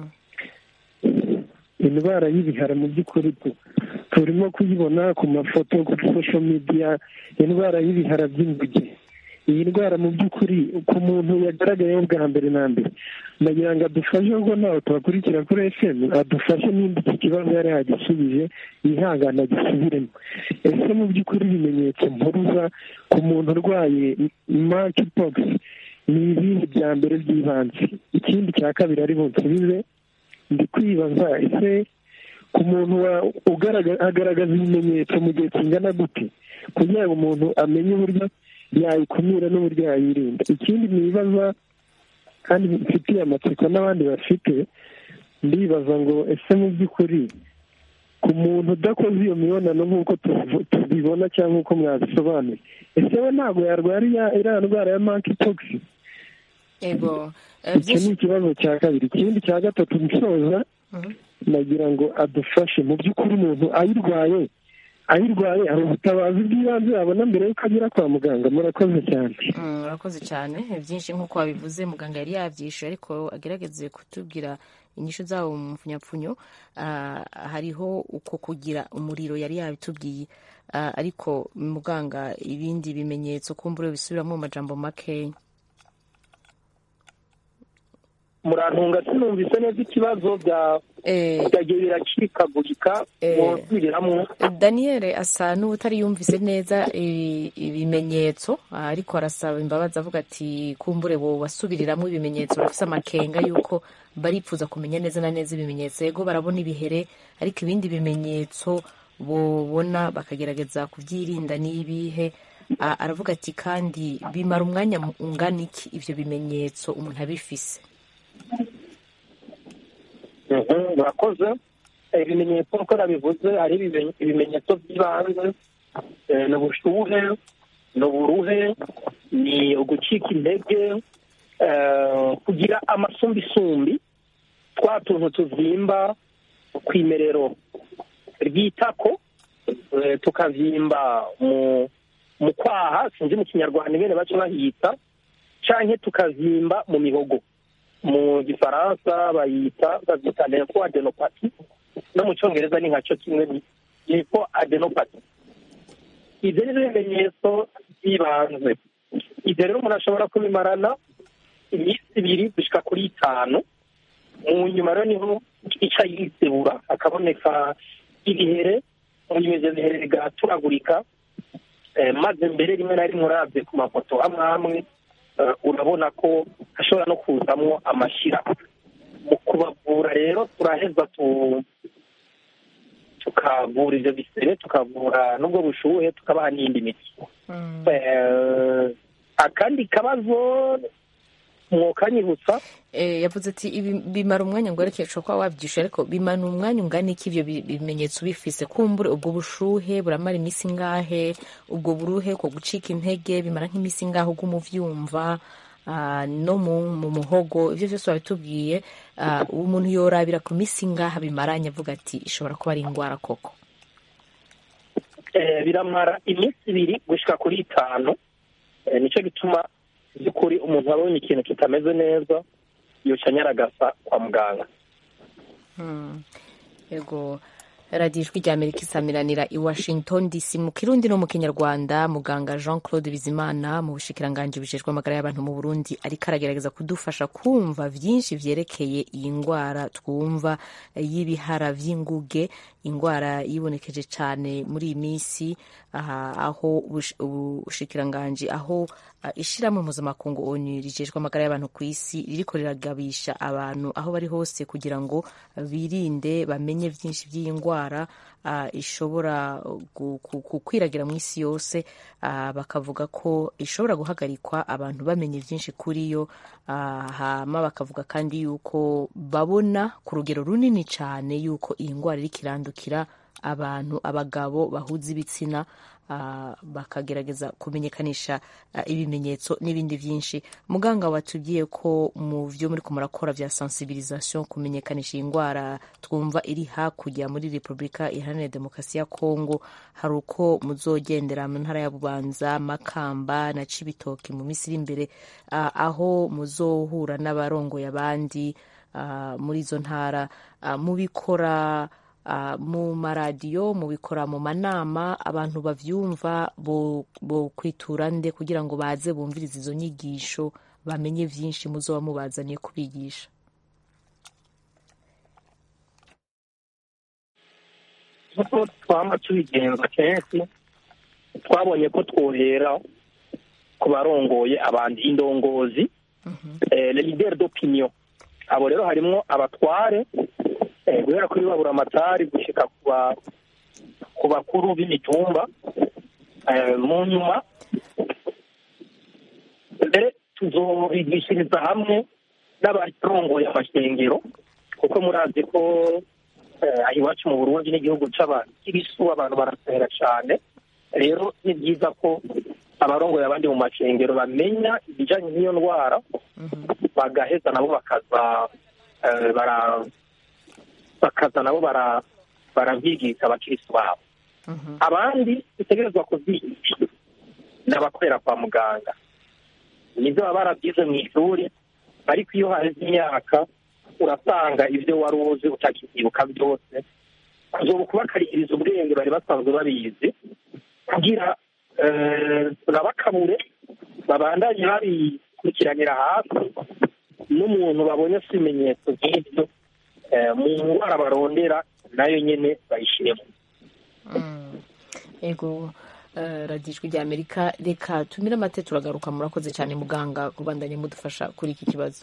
indwara y'ibihara mu by'ukuri tu- turimo kuyibona ku mafoto kuri social media indwara y'ibihara by'inguge iyi ndwara mu by'ukuri ku muntu yagaragayeho bwa mbere na mbere ndagira ngo adufashe ubwo ntawe tubakurikira kuri fm adufashe nimba iki kibazo yari yagisubije yihangane agisubiremo ese mu by'ukuri ibimenyetso mpuruza ku muntu urwaye monkeypox ni ibihe bya mbere by'ibanze ikindi cya kabiri ari bunsubize ndi kwibaza ese ku muntu wa- ugaragaza agaragaza ibimenyetso mu gihe kingana gute kugira ngo umuntu amenye uburyo yayikumira n'uburyo yayirinda ikindi nibaza kandi mfitiye amatsiko n'abandi bafite ndibaza ngo ese mu by'ukuri ku muntu udakoze iyo mibonano nk'uko tuvu- tubibona cyangwa nk'uko mwabisobanuye ese we ntabwo yarwara iya- iriya ndwara ya monkeypox yego icyo ni ikibazo cya kabiri ikindi cya gatatu nsoza nagira ngo adufashe mu by'ukuri umuntu ayirwaye ayirwaye hari ubutabazi bw'ibanze yabona mbere y'uko agera kwa muganga murakoze cyane Mm, urakoze cyane byinshi nk'uko wabivuze muganga yari yabyishyuye ariko agerageze kutubwira inyishu zabo mu mfunyapfunyo Ah, hariho uko kugira umuriro yari yabitubwiye Ah, ariko muganga ibindi bimenyetso kumbura bisubiramo mu majambo makeya murantunga sinumvise neza ikibazo bya byagiye biracikagurika mwosubiriramwo daniel asa n'utari yumvise neza ibi- ibimenyetso ariko arasaba imbabazi avuga ati kumbure bo basubiriramo ibimenyetso bafite amakenga y'uko baripfuza kumenya neza na neza ibimenyetso yego barabona ibihere ariko ibindi bimenyetso bobona bakagerageza kubyirinda n'ibihe A- aravuga ati kandi bimara umwanya mu- ungana iki ibyo bimenyetso umuntu abifise Mhm, murakoze Eh, ibimenyetso uko nabivuze hari ibimen- ibimenyetso by'ibanze Eh, ni ubushuhe ni uburuhe ni ugucika intege eh, kugira amasumbisumbi twa tuntu tuzimba ku imerero ry'itako eh, tukavyimba mu mu kwaha sinzi mu kinyarwanda ingene baca bahita canke tukazimba mu mihogo mu gifaransa bayita babyita limfo adenopati no mu cyongereza ni nka cyo kimwe ni limfo adenopati ibyo ni byo bimenyetso by'ibanze ibyo rero umuntu ashobora kubimarana iminsi ibiri gushyika kuri itanu mu nyuma rero niho ica yisebura hakaboneka ibihere mu nyuma ibyo bihere bigaturagurika Eh, maze mbere rimwe na rimwe urabye ku mafoto amwe amwe eh, urabona ko hashobora no kuzamo amashyira mu kubavura rero turaheza tu- tukavura ibyo bisebe tukavura n'ubwo bushuhe tukabaha n'indi miti Eh, akandi kabazo mwokanyibutsa Eh, yavuze ati ibi bimara umwanya ngo areke ushobora kuba wabyishyura ariko bimara umwanya ungana iki ibyo bi- bimenyetso bifise kumbure ubwo bushuhe buramara iminsi ingahe ubwo buruhe ko gucika intege bimara nk'iminsi ingahe ubwo umuvyumva ah, no mu, mu muhogo ivyo vyose wabitubwiye ah, umuntu yorabira ku minsi ingahe bimaranye avuga ati ishobora kuba ari ingwara koko Eh, biramara iminsi ibiri gushyika kuri itanu Eh, nicyo gituma by'ukuri umuntu abonye ikintu kitameze neza yoca anyaragasa kwa muganga Hmm. yego radiyo ijwi rya amerika isamiranira i washington dc mu kirundi no mu kinyarwanda muganga jean claude bizimana mu bushikiranganji bujejwe amagara y'abantu mu burundi ariko aragerageza kudufasha kumva byinshi vyerekeye iyi ndwara twumva eh, y'ibihara vy'inguge indwara yibonekeje cyane muri iyi minsi aha aho ubush- ubushikiranganji aho ah, ishirahamwe mpuzamakungu onu rijejwe amagara y'abantu ku isi ririko riragabisha abantu aho bari hose kugira ngo birinde bamenye byinshi by'iyi ndwara ah, ishobora gu- ku- gukwiragira mu isi yose ah, bakavuga ko ishobora guhagarikwa abantu bamenye byinshi kuri yo ah, hama bakavuga kandi yuko babona ku rugero runini cyane yuko iyi ndwara iriko irandukira abantu abagabo bahuza ibitsina ah, bakagerageza kumenyekanisha ah, ibimenyetso n'ibindi byinshi muganga watubwiye ko mu byo muri ko murakora bya sensibilisation kumenyekanisha iyi ndwara twumva iri hakurya muri repubulika iharanira demokarasi ya kongo hari uko muzogendera mu ntara ya bubanza makamba na cibitoki mu minsi iri imbere ah, aho muzohura n'abarongoye abandi ah, muri izo ntara ah, mubikora ah, mu maradiyo mubikora mu manama abantu bavyumva bo, bo kwitura nde kugira ngo baze bumvirize izo nyigisho bamenye vyinshi muzoba mubazaniye kubigisha nk'uko twama tubigenza kenshi twabonye ko twohera ku barongoye abandi indongozi eh, le leader d'opinion abo rero harimwo abatware eh, guhera kuri babura amatari gushika ku ba- ku bakuru b'imitumba eh, mu nyuma mbere tuzobigishiriza hamwe n'abarongoye amashengero kuko murazi ko eh, aha iwacu mu burundi n'igihugu c'abakirisu abantu barasera cane rero ni byiza ko abarongoye abandi mu mashengero bamenya ibijanye n'iyo ndwara bagaheza nabo bakaza eh, bara bakaza nabo bara barabyigisha abakirisu babo abandi bitegerezwa kubyigisha ni abakorera kwa muganga nibyo baba barabyize mu ishuri ariko iyo haheze imyaka urasanga ibyo wari uzi utakibyibuka byose uzoba kubakarikiriza ubwenge bari basanzwe babizi kugira eh, babakabure babandanye babikurikiranira hafi n'umuntu babonye afite ibimenyetso nk'ibyo eh, mu ndwara barondera nayo nyine bayishyiremo ego eh, radiyo ijwi rya amerika reka tumire amate turagaruka murakoze cyane muganga kubandanya mudufasha kuri iki kibazo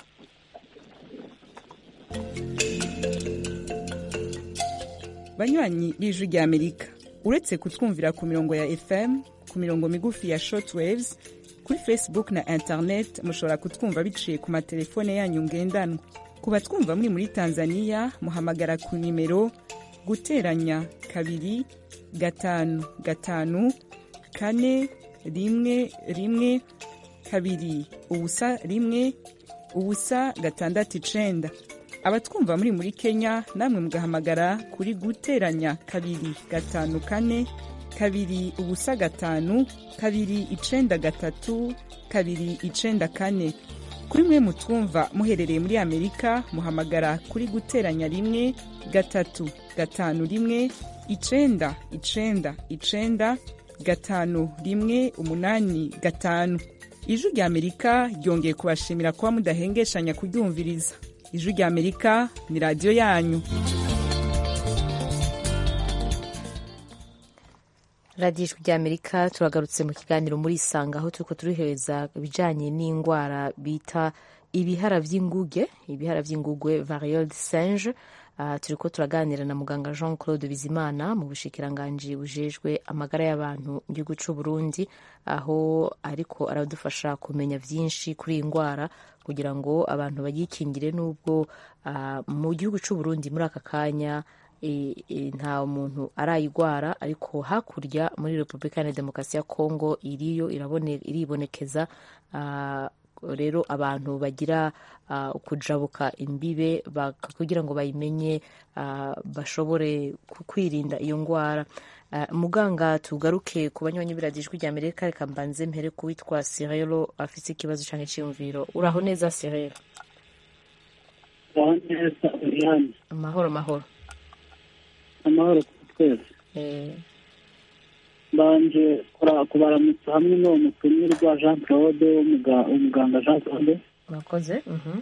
banywanyi b'ijwi rya amerika uretse kutwumvira ku mirongo ya fm ku mirongo migufi ya shortwaves kuri facebook na internet mushobora kutwumva biciye ku matelefone yanyu ngendanwa ku batwumva muri muri tanzania muhamagara ku nimero guteranya kabiri gatanu gatanu kane rimwe rimwe kabiri ubusa rimwe ubusa gatandatu icenda abatwumva muri muri kenya namwe mugahamagara kuri guteranya kabiri gatanu kane kabiri ubusa gatanu kabiri icenda gatatu kabiri icenda kane kuri mwe mutwumva muherereye muri amerika muhamagara kuri guteranya rimwe gatatu gatanu rimwe icenda icenda icenda gatanu rimwe umunani gatanu ijwi rya amerika ryongeye kubashimira kuba mudahengeshanya kuryumviriza ijwi rya amerika ni radiyo yanyu radiyo ijwi rya amerika turagarutse mu kiganiro muri isanga aho turiko turiheza ibijanye n'indwara bita ibihara vy'inguge ibihara vy'inguge variole de singe uh, turiko turaganira na muganga jean claude bizimana mu bushikiranganji bujejwe amagara y'abantu mu gihugu c'u burundi aho ariko aradufasha kumenya vyinshi kuri iyi ndwara kugira ngo abantu bayikingire n'ubwo uh, mu gihugu c'u burundi muri aka kanya nta muntu arayigwara ariko hakurya muri repubulika ya demokarasi ya kongo iriyo iribonekeza rero abantu bagira kujabuka imbibe kugira ngo bayimenye bashobore kwirinda iyo ndwara muganga tugaruke ku banywanyi biradijwi rya amerika reka mbanze mpere kuwitwa sirelo afite ikibazo cyangwa icyiyumviro uraho neza sirelo amahoro mahoro amahoro kuri twese mbanje kubaramutsa hamwe n'uwo mutumirwa jean claude umuganga jean claude murakoze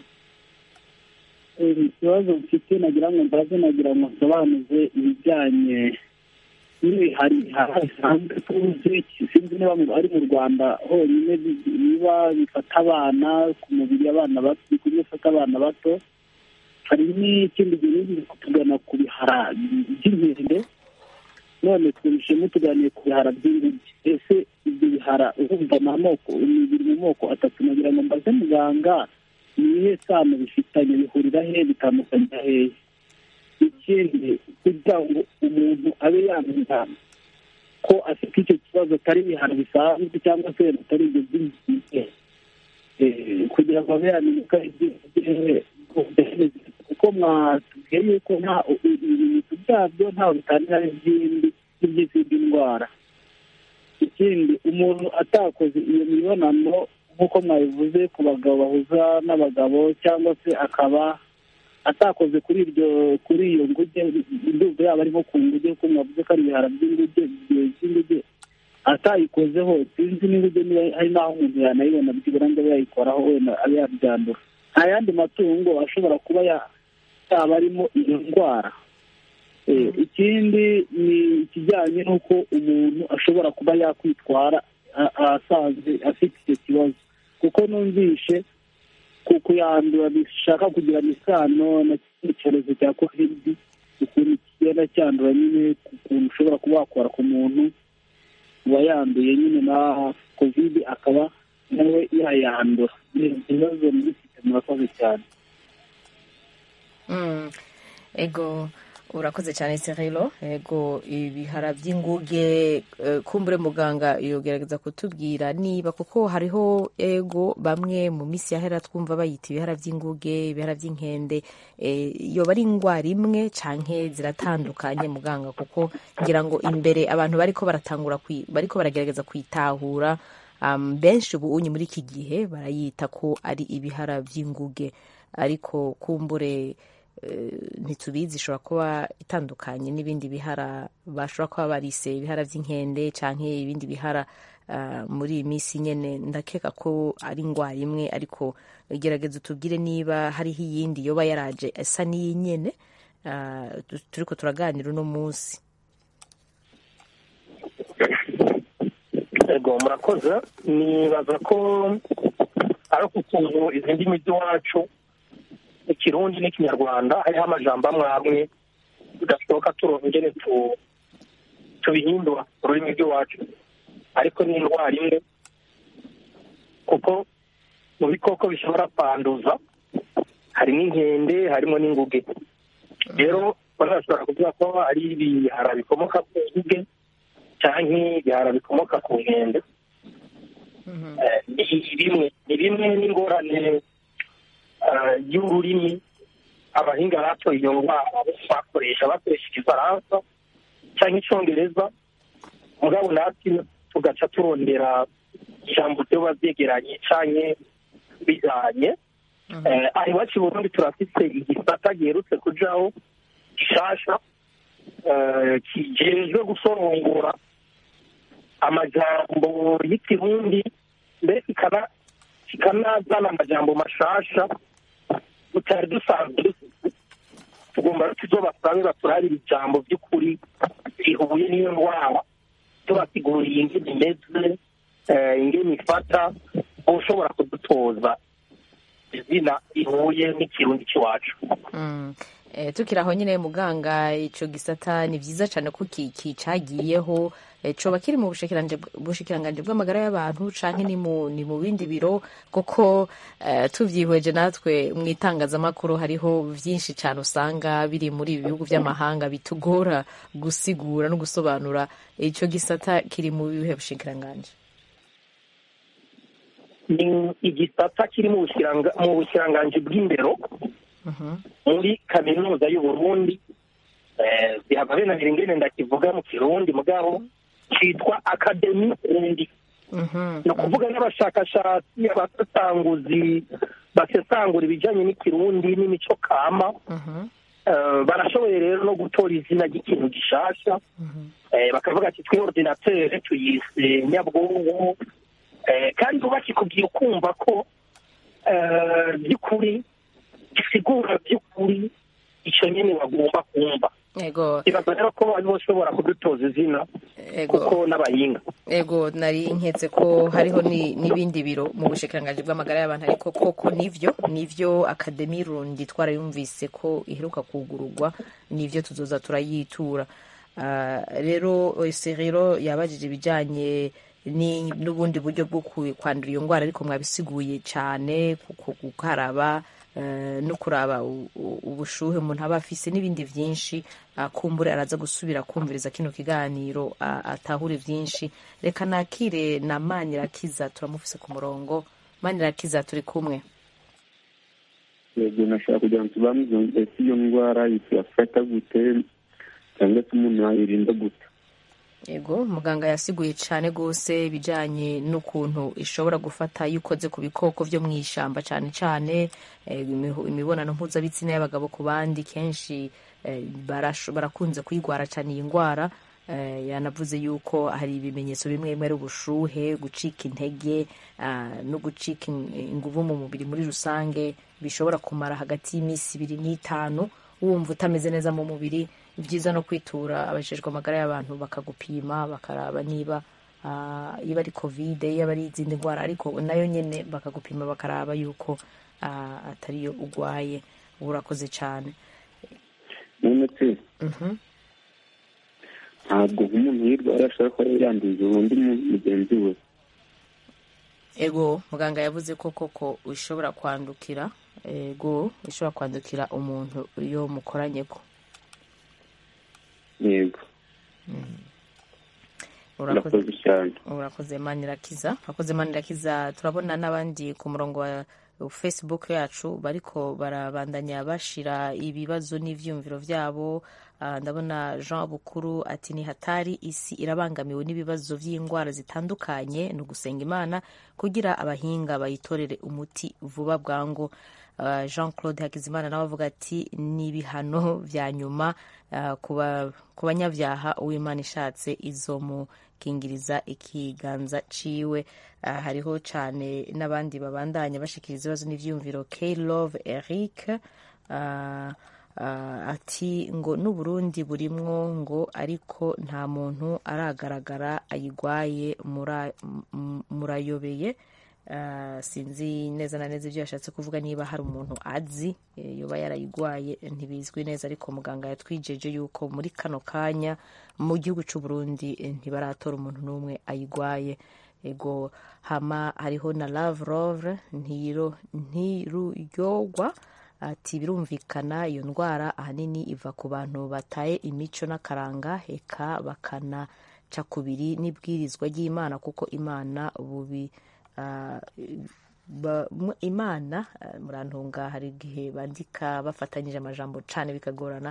ikibazo mfite nagira ngo mbaze nagira ngo nsobanuze ibijyanye n'ibihari bisanzwe tuzi sinzi niba ari mu rwanda honyine biba bifata abana ku mubiri abana bato bikunze bifata abana bato hari n'ikindi gihe biri kutugana ku bihara by'inkende none twumvishemo tuganiye ku bihara by'inguge ese ibyo bihara urumva ni amoko biri mu moko atatu nagira ngo mbaze muganga ni ibihe sano bifitanye bihurira he bitandukanye hehe ikindi kugira ngo umuntu abe yamenya ko afite icyo kibazo atari ibihara bisanzwe cyangwa se atari ibyo by'inguge kugira ngo abe yamenya ko ari ibyo kuko mwatubwiye yuko nta ibimenyetso byabyo ntaho bitanira n'izindi n'iby'izindi ndwara ikindi umuntu atakoze iyo mibonano nk'uko mwabivuze ku bagabo bahuza n'abagabo cyangwa se akaba atakoze kuri iryo kuri iyo nguge ndumva yaba ari nko ku nguge kuko mwavuze ko ari ibihara by'inguge by'inguge atayikozeho sinzi n'inguge niba hari n'aho umuntu yanayibona byibura ngo abe yayikoraho wenda abe yabyandura nta yandi matungo ashobora kuba yaba arimo iyo ndwara ikindi ni ikijyanye n'uko umuntu ashobora kuba yakwitwara asanzwe afite icyo kibazo kuko numvishe ku kuyandura bishaka kugirana isano na kino cyorezo cya kovidi ukuntu kigenda cyandura nyine ukuntu ushobora kuba wakora ku muntu wayanduye nyine na kovidi akaba nawe yayandura ibibazo mubifite murakoze cyane ego urakoze cyane serilo ego ibihara by'inguge kumbure muganga yogerageza kutubwira niba kuko hariho ego bamwe mu minsi yahera twumva bayita ibihara by'inguge ibihara by'inkende yoba ari indwara imwe canke ziratandukanye muganga kuko ngira ngo imbere abantu bariko baratangura bariko baragerageza kwitahura benshi ubu unyi muri iki gihe barayita ko ari ibihara by'inguge ariko kumbure ntitubizi ishobora kuba itandukanye n'ibindi bihara bashobora kuba barise ibihara by'inkende cyangwa ibindi bihara muri iyi minsi nyine ndakeka ko ari indwara imwe ariko gerageza utubwire niba hariho iyindi yoba yaraje isa n'iyi nyine turi ko turaganira uno munsi ego murakoze nibaza ko ari ukuntu izi ndimi z'iwacu ikirundi n'ikinyarwanda hariho amajambo amwe amwe tudashoboka turonka ingene tubihindura ururimi rw'iwacu ariko ni indwara imwe kuko mu bikoko bishobora kwanduza harimo inkende harimo n'inguge rero bashobora kuvuga ko ari ibihara bikomoka ku nguge cyangwa ibihara bikomoka ku nkende ni bimwe ni bimwe n'ingorane y'ururimi abahinga batoye iyo ndwara bakoresha bakoresha igifaransa cyangwa icyongereza mugabo natwe tugaca turondera ijambo ryoba byegeranye cyangwa bijanye Eh, aha iwacu i burundi turafite igisata giherutse kujaho gishasha eh, kijejwe gusorongora amajambo y'ikirundi mbere kikana kikanazana amajambo mashasha tutari dusanzwe dufite tugomba rero tuzobasange baturabira ijambo by'ukuri rihuye n'iyo ndwara tubasiguriye ingene imeze eh, ingene ifata ushobora kudutoza izina rihuye n'ikirundi cy'iwacu Mm. Eh, tukiri aho nyine muganga ico gisata ni vyiza cane ko ki- kicagiyeho eh, coba kiri mu bushikiranje bushikiranganje bw'amagara y'abantu canke ni mu ni mu bindi biro kuko eh, tuvyihweje natwe mu itangazamakuru hariho vyinshi cane usanga biri muri ibi bihugu vy'amahanga bitugora gusigura no gusobanura ico gisata kiri mu bihe bushikiranganje ni igisata kiri mu bushiranga- mu bushiranganje bw'indero muri kaminuza y'uburundi eh, bihava binanira ingene ndakivuga mu kirundi mugabo citwa akademi rundi ni ukuvuga n'abashakashatsi abasesanguzi basesangura ibijanye n'ikirundi n'imico kama Eh, barashoboye rero no gutora izina ry'ikintu gishasha Eh, bakavuga ati twe ordinateur tuyise nyabwonko Eh, kandi uba kikubwiye ukumva ko eh, by'ukuri gisigura by'ukuri icyo nyine bagomba kumva ego ibaza rero ko ari boshobora kudutoza izina ego kuko n'abahinga ego nari nketse ko hariho ni- n'ibindi biro mu bushikiranganji bw'amagara y'abantu ariko koko nivyo nivyo akademi rundi twarayumvise ko iheruka kugururwa nivyo tuzoza turayitura Ah, rero serero yabajije ibijanye ni n'ubundi buryo bwo ku- kwandura iyo ndwara ariko mwabisiguye cyane ku- gukaraba eh, no kuraba u- u- ubushuhe umuntu aba afise n'ibindi vyinshi ah, kumbure araza gusubira kumviriza kino kiganiro ah, atahure vyinshi reka nakire na manirakiza turamufise ku murongo manirakiza turi kumwe yego nashaka kugira ngo tubamuze ese iyo ndwara yafata gute cyangwa se umuntu yayirinda gute yego muganga yasiguye cyane rwose ibijyanye n'ukuntu ishobora gufata iyo ukoze ku bikoko byo mu ishyamba cyane cyane eh, imihu- imibonano mpuzabitsina y'abagabo ku bandi kenshi eh, barasho- barakunze kuyigwara cyane iyi ndwara Eh, yanavuze yuko hari ibimenyetso bimwe bimwe ari ubushuhe gucika intege ah, no gucika in- inguvu mu mubiri muri rusange bishobora kumara hagati y'iminsi ibiri n'itanu wumva utameze neza mu mubiri ni byiza no kwitura abajejwe amagara y'abantu bakagupima bakaraba niba ah, iyo ari kovide iyo ari izindi ndwara ariko nayo nyine bakagupima bakaraba yuko ah, atariyo urwaye urakoze cyane none se Mhm. ntabwo nk'umuntu yirwara ashobora kuba yanduje undi muntu mugenzi we ego muganga yavuze ko koko ushobora kwandukira ego ushobora kwandukira umuntu iyo mukoranye ko yego urakoze urakoze cyane urakoze manirakiza urakoze manirakiza turabona n'abandi ku murongo wa facebook yacu bariko barabandanya bashira ibibazo n'ivyumviro vyabo Ah, ndabona jean bukuru ati ni hatari isi irabangamiwe n'ibibazo vy'indwara zitandukanye ni ugusenga imana kugira abahinga bayitorere umuti vuba bwangu Ah, jean claude hakizimana nawe avuga ati ni ibihano vya nyuma ah, ku ba- ku banyabyaha uwimana ishatse izomukingiriza ikiganza ciwe Ah, hariho cane n'abandi babandanya bashikiriza ibibazo n'ivyiyumviro k love eric ah, ah, ati ngo n'uburundi burimwo ngo ariko nta muntu aragaragara ayigwaye mura- m- murayobeye Ah, sinzi neza na neza ibyo yashatse kuvuga niba hari umuntu azi eh, yoba yarayigwaye ntibizwi neza ariko muganga yatwijeje yuko muri kano kanya mu gihugu cy'u Burundi eh, ntibaratora umuntu n'umwe ayigwaye ego hama hariho na lavrov ntiro ntiruyogwa ati birumvikana iyo ndwara ahanini iva ku bantu bataye imico n'akaranga eka bakanaca kubiri n'ibwirizwa ry'imana kuko imana bubi ah, ba- mu- imana ah, murantunga hari igihe bandika bafatanyije amajambo cane bikagorana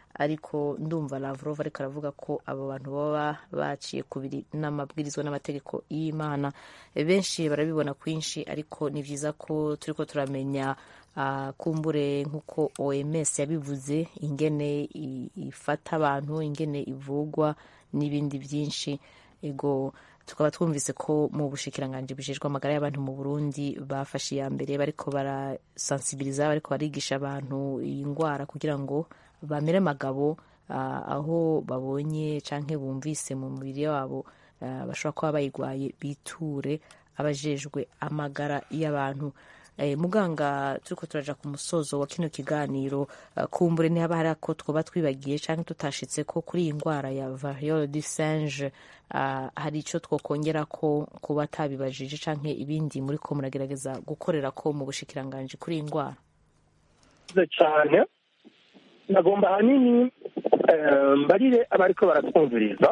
ariko ndumva lavrov ariko aravuga ko abo bantu baba baciye kubiri n'amabwirizwa n'amategeko y'imana benshi barabibona kwinshi ariko ni byiza ko turiko turamenya uh, kumbure nk'uko oms yabivuze ingene ifata abantu ingene ivugwa n'ibindi byinshi ego tukaba twumvise ko mu bushikiranganji bujejwe amagara y'abantu mu burundi bafashe iya mbere bariko barasansibiliza bariko barigisha abantu iyi ndwara kugira ngo bamere amagabo uh, aho babonye canke bumvise mu mubiri wabo uh, bashobora kuba bayigwaye biture abajejwe amagara y'abantu eh, muganga turiko turaja ku musozo wa kino kiganiro uh, kumbure ntihaba hari ako twoba twibagiye canke tutashitse ko kuri iyi ndwara ya variole du singe uh, hari ico twokongera ko kuba atabibajije canke ibindi muri ko muragerageza gukorera ko mu bushikiranganji kuri iyi ndwara cyane nagomba ahanini mbarire abariko baratwumviriza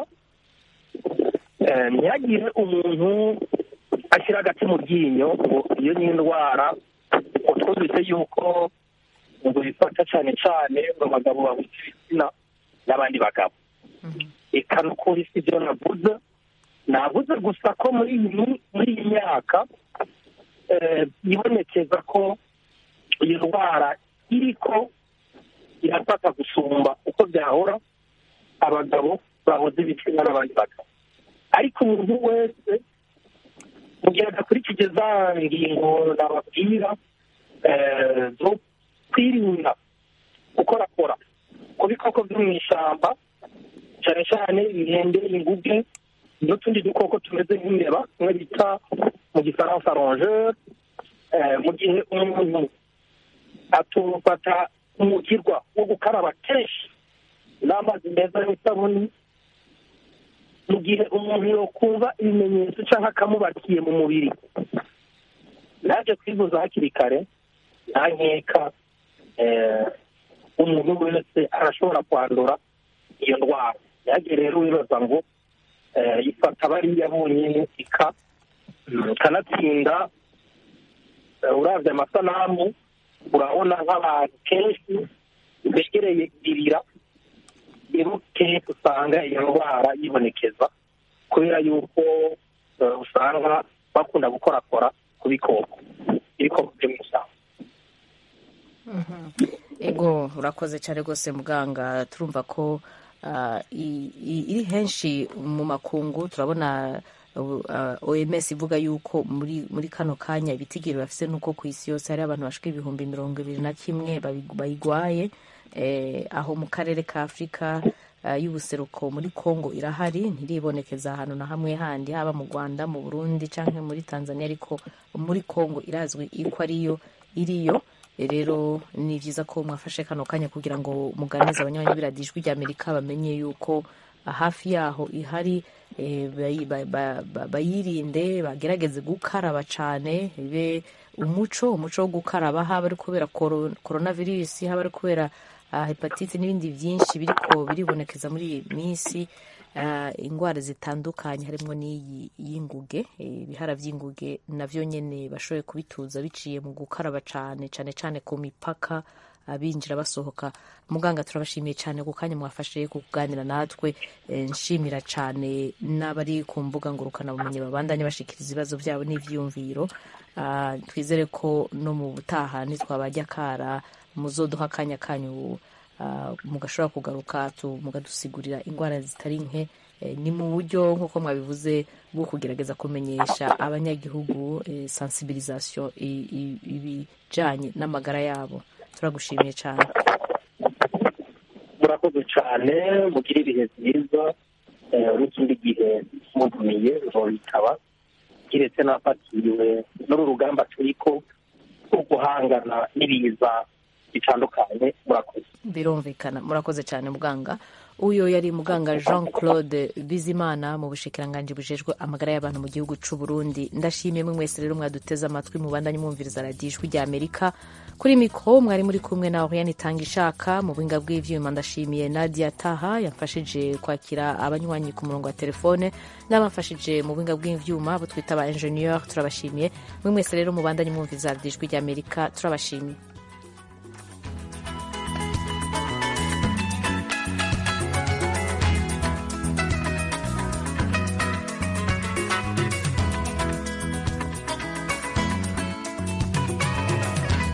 ntihagire umuntu ashyira agati mu ryinyo ngo iyo ni indwara ngo twumvise yuko ngo bifata cyane cyane ngo abagabo babuze ibitsina n'abandi bagabo reka n'ukuri si byo navuze navuze gusa ko muri iyi muri iyi myaka yibonekeza ko iyo ndwara iriko irafata gusumba uko byahora abagabo bahoze ibitsina n'abandi bagabo ariko umuntu wese mu gihe adakurikije za ngingo nababwira zo kwirinda gukorakora ku bikoko byo mu ishyamba cyane cyane inkende inguge n'utundi dukoko tumeze nk'imbeba tumwe bita mu gifaransa rongeur mu gihe umuntu atufata umugirwa wo gukaraba kenshi n'amazi meza n'isabuni mu gihe umuntu yokumva ibimenyetso cyangwa akamubakiye mu mubiri naje kwivuza hakiri kare nta nkeka umuntu wese arashobora kwandura iyo ndwara yagiye rero wibaza ngo ifata bariya bonyine ika ikanatsinda urabye amasanamu urabona nk'abantu kenshi begereye ibirira rero kenshi usanga iyo ndwara yibonekeza kubera yuko usanga bakunda gukorakora ku bikoko ibikoko byo mu ishyamba ego urakoze cyane rwose muganga turumva ko iri henshi mu makungu turabona oms ivuga yuko muri muri kano kanya ibitigiri bafite nuko ku isi yose hari abantu bashika ibihumbi mirongo ibiri na kimwe bayigwaye aho mu karere ka afurika y'ubuseruko muri congo irahari ntiribonekeza ahantu na hamwe handi haba mu rwanda mu burundi cyangwa muri tanzania ariko muri congo irazwi ko ariyo iriyo rero ni byiza ko mwafashe kano kanya kugira ngo muganize abanywanyi b'iradijwi rya amerika bamenye yuko hafi yaho ihari bayirinde bagerageze gukaraba cyane bibe umuco umuco wo gukaraba haba ari kubera korona virusi haba ari kubera hepatite n'ibindi byinshi biriko biribonekeza muri iyi minsi indwara zitandukanye harimo n'iyi y'inguge ibihara by'inguge nabyo nyine bashoboye kubituza biciye mu gukaraba cyane cyane cyane ku mipaka abinjira basohoka muganga turabashimiye cyane ku kanya mwafashe kuganira natwe nshimira cyane n'abari ku mbuga ngurukanabumenyi babandanye bashikiriza ibibazo byabo n'ibyiyumviro twizere ko no mu butaha nitwabajya kara muzoduha akanya kanyu mugashobora kugaruka mukadusigurira indwara zitari nke ni mu buryo nk'uko mwabivuze bwo kugerageza kumenyesha abanyagihugu sensibilisation ibijyanye n'amagara yabo turagushimiye cyane murakoze cyane mugire ibihe byiza n'ikindi gihe mugumiye bitaba kiretse n'afatiriwe n'uru rugamba turiko rwo guhangana n'ibiza bitandukanye murakoze birumvikana murakoze cyane muganga uyu yari muganga jean claude bizimana mu bushikiranganji bujejwe amagara y'abantu mu gihugu cy'u burundi ndashimiye mwe mwese rero mwaduteze amatwi mubandanye mwumviriza radiyo ijwi rya amerika kuri mikoro mwari muri kumwe na oriane itanga ishaka mu buhinga bw'ivyuma ndashimiye nadia taha yamfashije kwakira abanywanyi ku murongo wa telefone n'abamfashije mu buhinga bw'ivyuma abo twita aba ingenieur turabashimiye mwe mwese rero mubandanye mwumviriza radiyo ijwi rya amerika turabashimiye